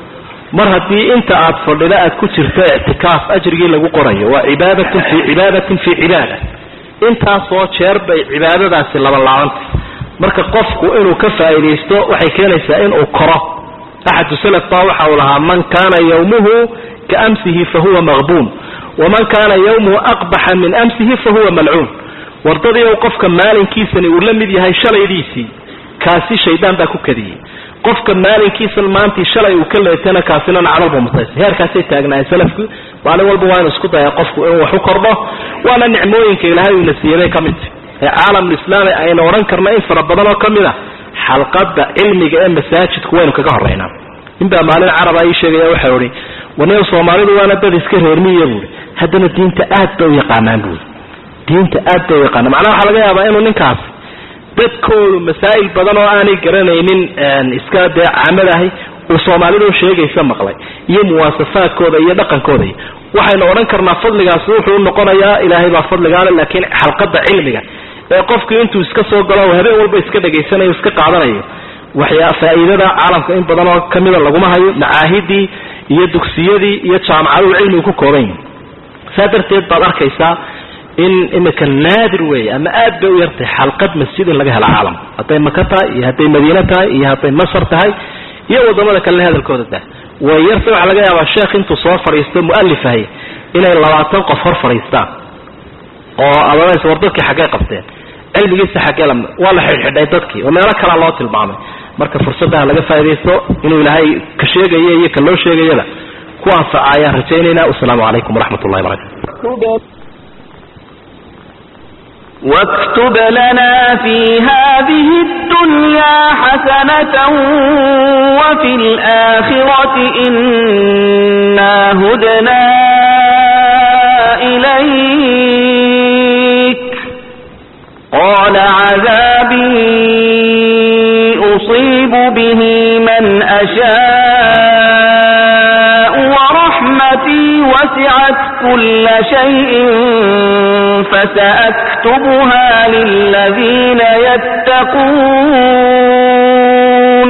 mar haddii inta aad fadhida aad ku jirto ictikaaf ajrigii lagu qorayo waa cibaadatun fii cibaadatin fii cibaada intaasoo jeer bay cibaadadaasi labalaabantay marka qofku inuu ka faa'iidaysto waxay keenaysaa inuu koro axadu salaf baa waxa uu lahaa man kaana yawmuhu ka amsihi fahuwa maqbuun waman kaana yawmuhu aqbaxa min amsihi fahuwa malcuun wardadii ou qofka maalinkiisani uu la mid yahay shalaydiisii kaasi shaydaan baa ku kadiyey qofka maalinkiisan maantii shalay uu ka leetana kaasina nacdalba mutaysa heerkaasay taagnaayeen salafku maalin walba waa inu isku daya qofku inuu wax u kordho waana nicmooyinka ilaahay uuna siiyabay ka mid tahy ee caalamulislaami aynu odhan karna in fara badan oo ka mid a xalqada cilmiga ee masaajidku waynu kaga horeynaa ninbaa maalin caraba ii sheegaya waxau ihi warneo soomaalidu waana dad iska reermiya buui haddana diinta aad bay u yaqaanaan buui diinta aad bay u yaqaanaan macnaha waxaa laga yaabaa inuu ninkaas dadkoodu masaa'il badan oo aanay garanaynin iska dee caamad ahi uu soomaalidu sheegaysa maqlay iyo muwaasafaadkooda iyo dhaqankooda waxaynu odhan karnaa fadligaasi wuxuu noqonayaa ilaahay baa fadligaale laakiin xalqada cilmiga ee qofkii intuu iska soo galo habeen walba iska dhegaysanayo iska qaadanayo waxyaa faa'iidada caalamka in badan oo kamida laguma hayo macaahidii iyo dugsiyadii iyo jaamacaduhu cilmigu ku kooban yihin saa darteed baad arkaysaa in imika naadir weeye ama aad bay u yartahay xalqad masjid in laga helo caalamka hadday maka tahay iyo hadday madiine tahay iyo hadday masar tahay iyo wadamada kalena hadalkooda tahay way yarta waxaa laga yaabaa sheekh intuu soo fadhiisto mu'alifahay inay labaatan qof hor fadhiistaan oo adas war dadkii xaggay qabteen cilmigiisa xaggee waa la xidhxidhay dadkii oo meelo kalaa loo tilmaamay marka fursadaha laga faa'idaysto inuu ilaahay ka sheegaya iyo ka loo sheegayada ku anfaca ayaan rajaynaynaa wasalaamu calaykum waraxmat ullahi barakatu واكتب لنا في هذه الدنيا حسنة وفي الآخرة إنا هدنا إليك قال عذابي أصيب به من أشاء ورحمتي وسعت كل شيء فسأكتبها للذين يتقون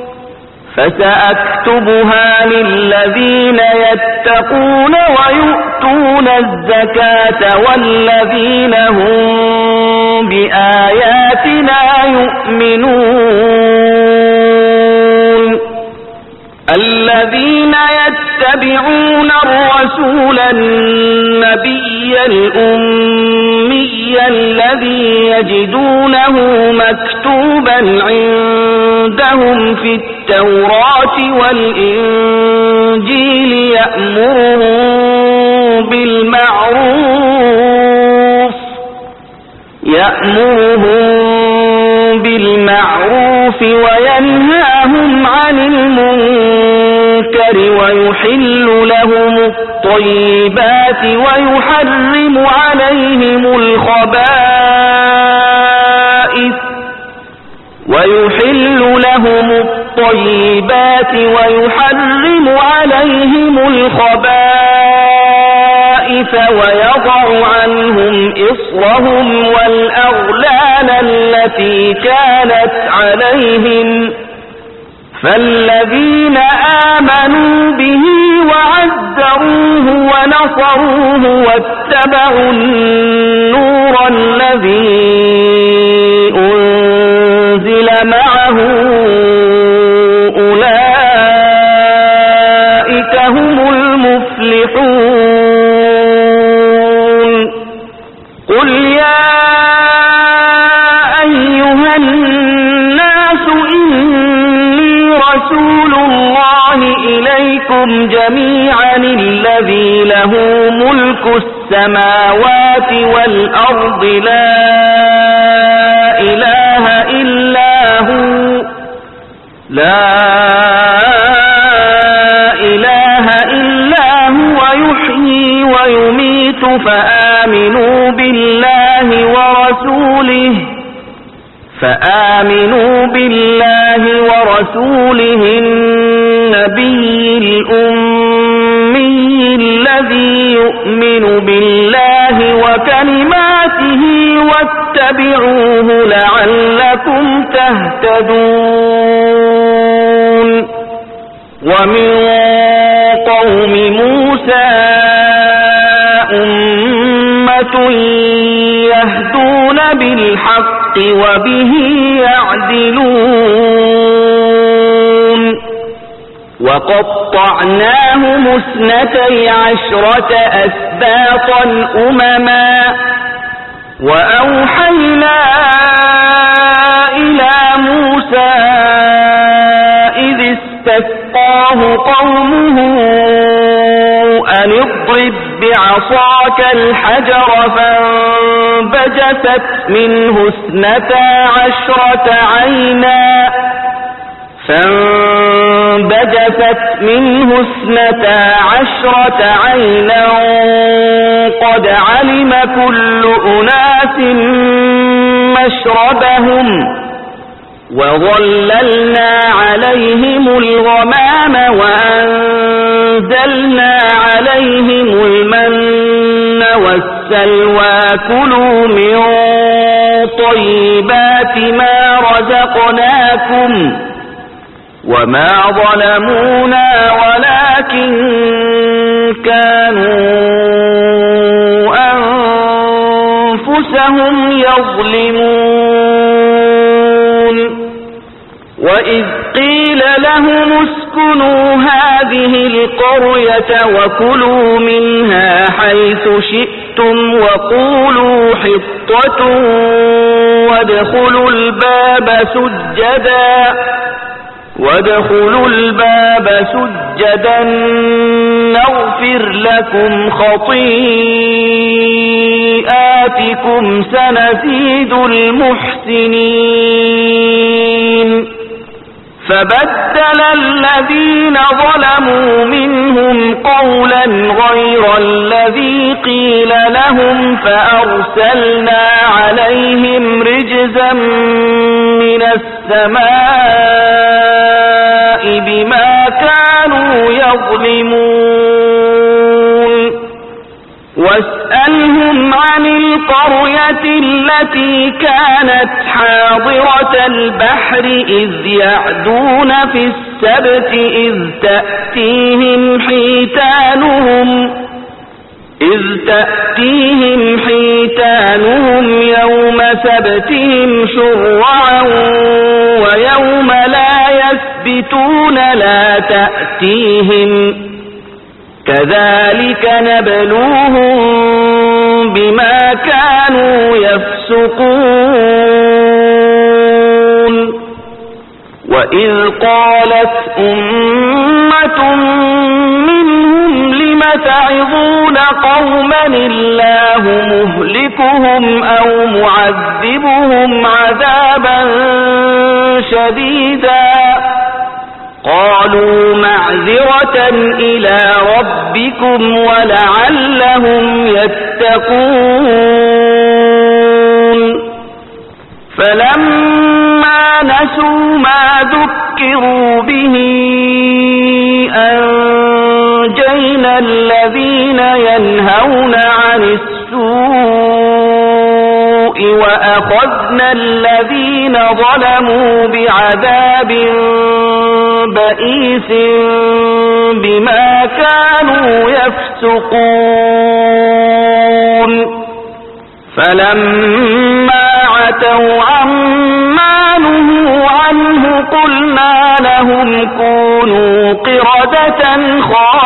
فسأكتبها للذين يتقون ويؤتون الزكاة والذين هم بآياتنا يؤمنون الذين يتبعون الرسول النبي الأمي الذي يجدونه مكتوبا عندهم في التوراة والإنجيل يأمرهم بالمعروف يأمرهم بالمعروف وينهاهم عن المنكر ويحل لهم الطيبات ويحرم عليهم الخبائث ويحل لهم الطيبات ويحرم عليهم الخبائث ويضع عنهم إصرهم والأغلال التي كانت عليهم فالذين آمنوا به وعزروه ونصروه واتبعوا النور الذي أنزل معه أولئك هم المفلحون قل يا أيها الناس إني رسول الله إليكم جميعا الذي له ملك السماوات والأرض لا إله إلا هو لا إله إلا هو يحيي ويميت فآمنوا بالله ورسوله فآمنوا بالله ورسوله النبي الأمي الذي يؤمن بالله وكلماته واتبعوه لعلكم تهتدون ومن أمة يهدون بالحق وبه يعدلون وقطعناهم اثنتي عشرة أسباطا أمما وأوحينا إلى موسى إذ استسقاه قومه أن اضرب بعصاك الحجر فانبجست منه اثنتا عشرة عينا فانبجست منه اثنتا عشرة عينا قد علم كل أناس مشربهم وظللنا عليهم الغمام وأنزلنا عليهم المن والسلوى كلوا من طيبات ما رزقناكم وما ظلمونا ولكن كانوا أنفسهم يظلمون وإذ قيل لهم اسكنوا هذه القرية وكلوا منها حيث شئتم وقولوا حطة وادخلوا الباب سجدا وادخلوا الباب سجدا نغفر لكم خطيئاتكم سنزيد المحسنين فبدل الذين ظلموا منهم قولا غير الذي قيل لهم فأرسلنا عليهم رجزا من السماء بما كانوا يظلمون واسألهم عن القرية التي كانت حاضرة البحر إذ يعدون في السبت إذ تأتيهم حيتانهم إذ تأتيهم حيتانهم يوم سبتهم شرعا ويوم لا يثبتون لا تأتيهم كذلك نبلوهم بما كانوا يفسقون وإذ قالت أمة منهم لم تعظون قوما الله مهلكهم أو معذبهم عذابا شديدا قالوا معذرة إلى ربكم ولعلهم يتقون فلما نسوا ما ذكروا به أنجينا الذين ينهون عن السوء وأخذنا الذين ظلموا بعذاب بئيس بما كانوا يفسقون فلما عتوا عما نهوا عنه قلنا لهم كونوا قردة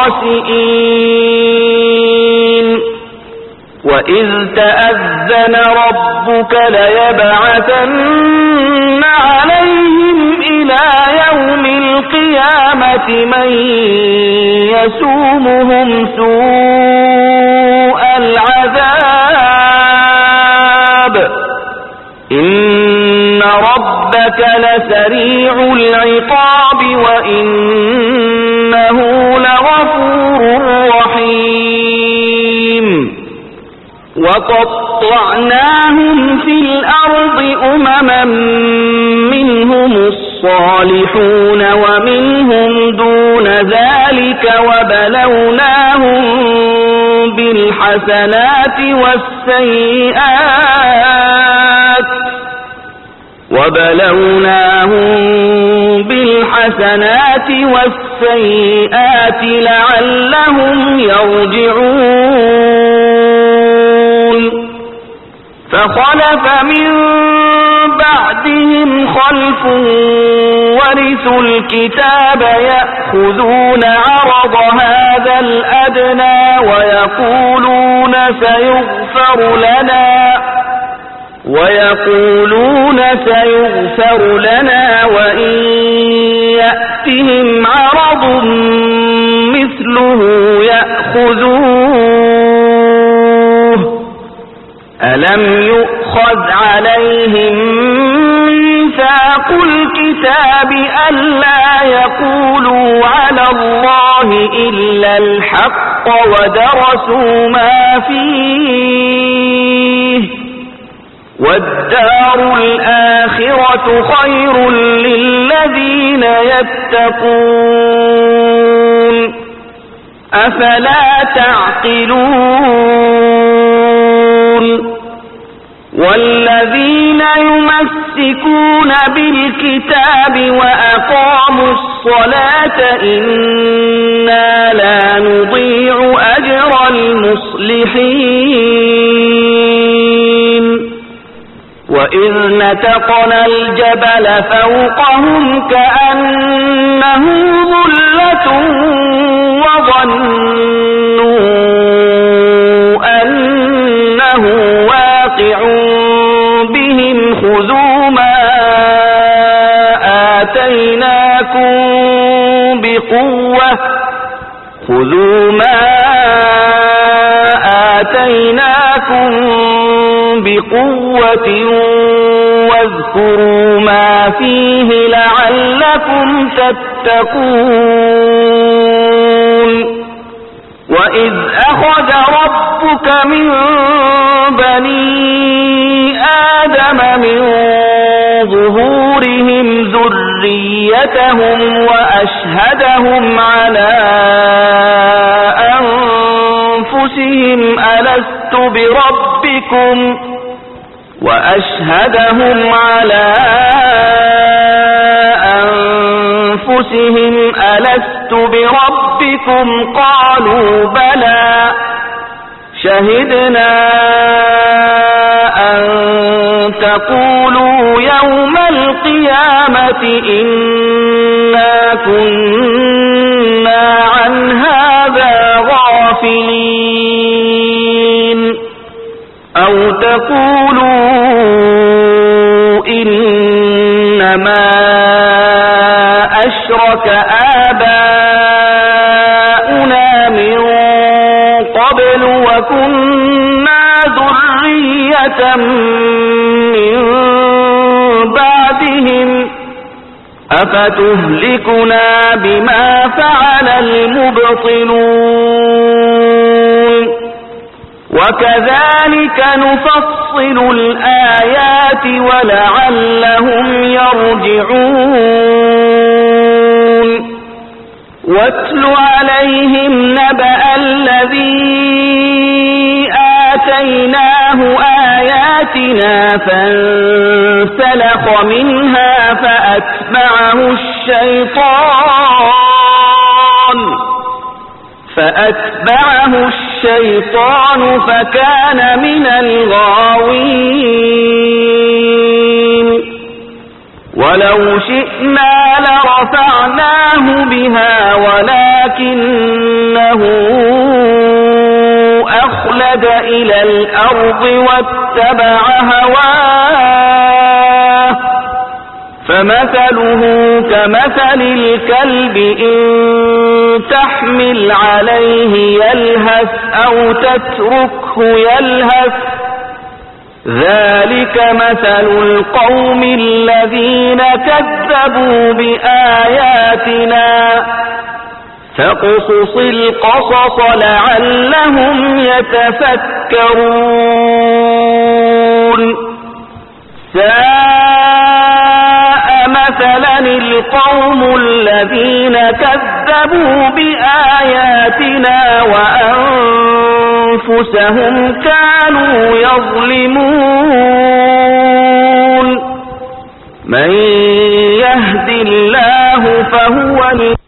خاسئين وإذ تأذن ربك ليبعثن عليهم إلى يوم القيامة من يسومهم سوء العذاب إن ربك لسريع العقاب وإنه لغفور رحيم وقطعناهم في الأرض أمما منهم الصالحون ومنهم دون ذلك وبلوناهم بالحسنات والسيئات وبلوناهم بالحسنات السيئات لعلهم يرجعون فخلف من بعدهم خلف ورثوا الكتاب يأخذون عرض هذا الأدنى ويقولون سيغفر لنا ويقولون سيغفر لنا وإن يأتهم عرض مثله يأخذوه ألم يؤخذ عليهم ميثاق الكتاب ألا يقولوا على الله إلا الحق ودرسوا ما فيه والدار الآخرة خير للذين يتقون أفلا تعقلون والذين يمسكون بالكتاب وأقاموا الصلاة إنا لا نضيع أجر المصلحين وإذ نتقنا الجبل فوقهم كأنه ظلة وظنوا أنه واقع بهم خذوا ما آتيناكم بقوة خذوا ما آتيناكم بقوة واذكروا ما فيه لعلكم تتقون وإذ أخذ ربك من بني آدم من ظهورهم ذريتهم وأشهدهم على أنفسهم ألست بربكم وأشهدهم على أنفسهم ألست بربكم قالوا بلى شهدنا أن تقولوا يوم القيامة إنا كنا عن هذا غافلين أو تقولوا إنما أشرك آباؤنا من قبل وكنا ذرية من بعدهم أفتهلكنا بما فعل المبطلون وكذلك نفصل الآيات ولعلهم يرجعون واتل عليهم نبأ الذي آتيناه آياتنا فانسلخ منها فأتبعه الشيطان فأتبعه الشيطان فكان من الغاوين ولو شئنا لرفعناه بها ولكنه أخلد إلى الأرض واتبع هواه فمثله كمثل الكلب إن تحمل عليه يلهث أو تتركه يلهث ذلك مثل القوم الذين كذبوا بآياتنا فاقصص القصص لعلهم يتفكرون ساء مثلا القوم الذين كذبوا بآياتنا وأنفسهم كانوا يظلمون من يهد الله فهو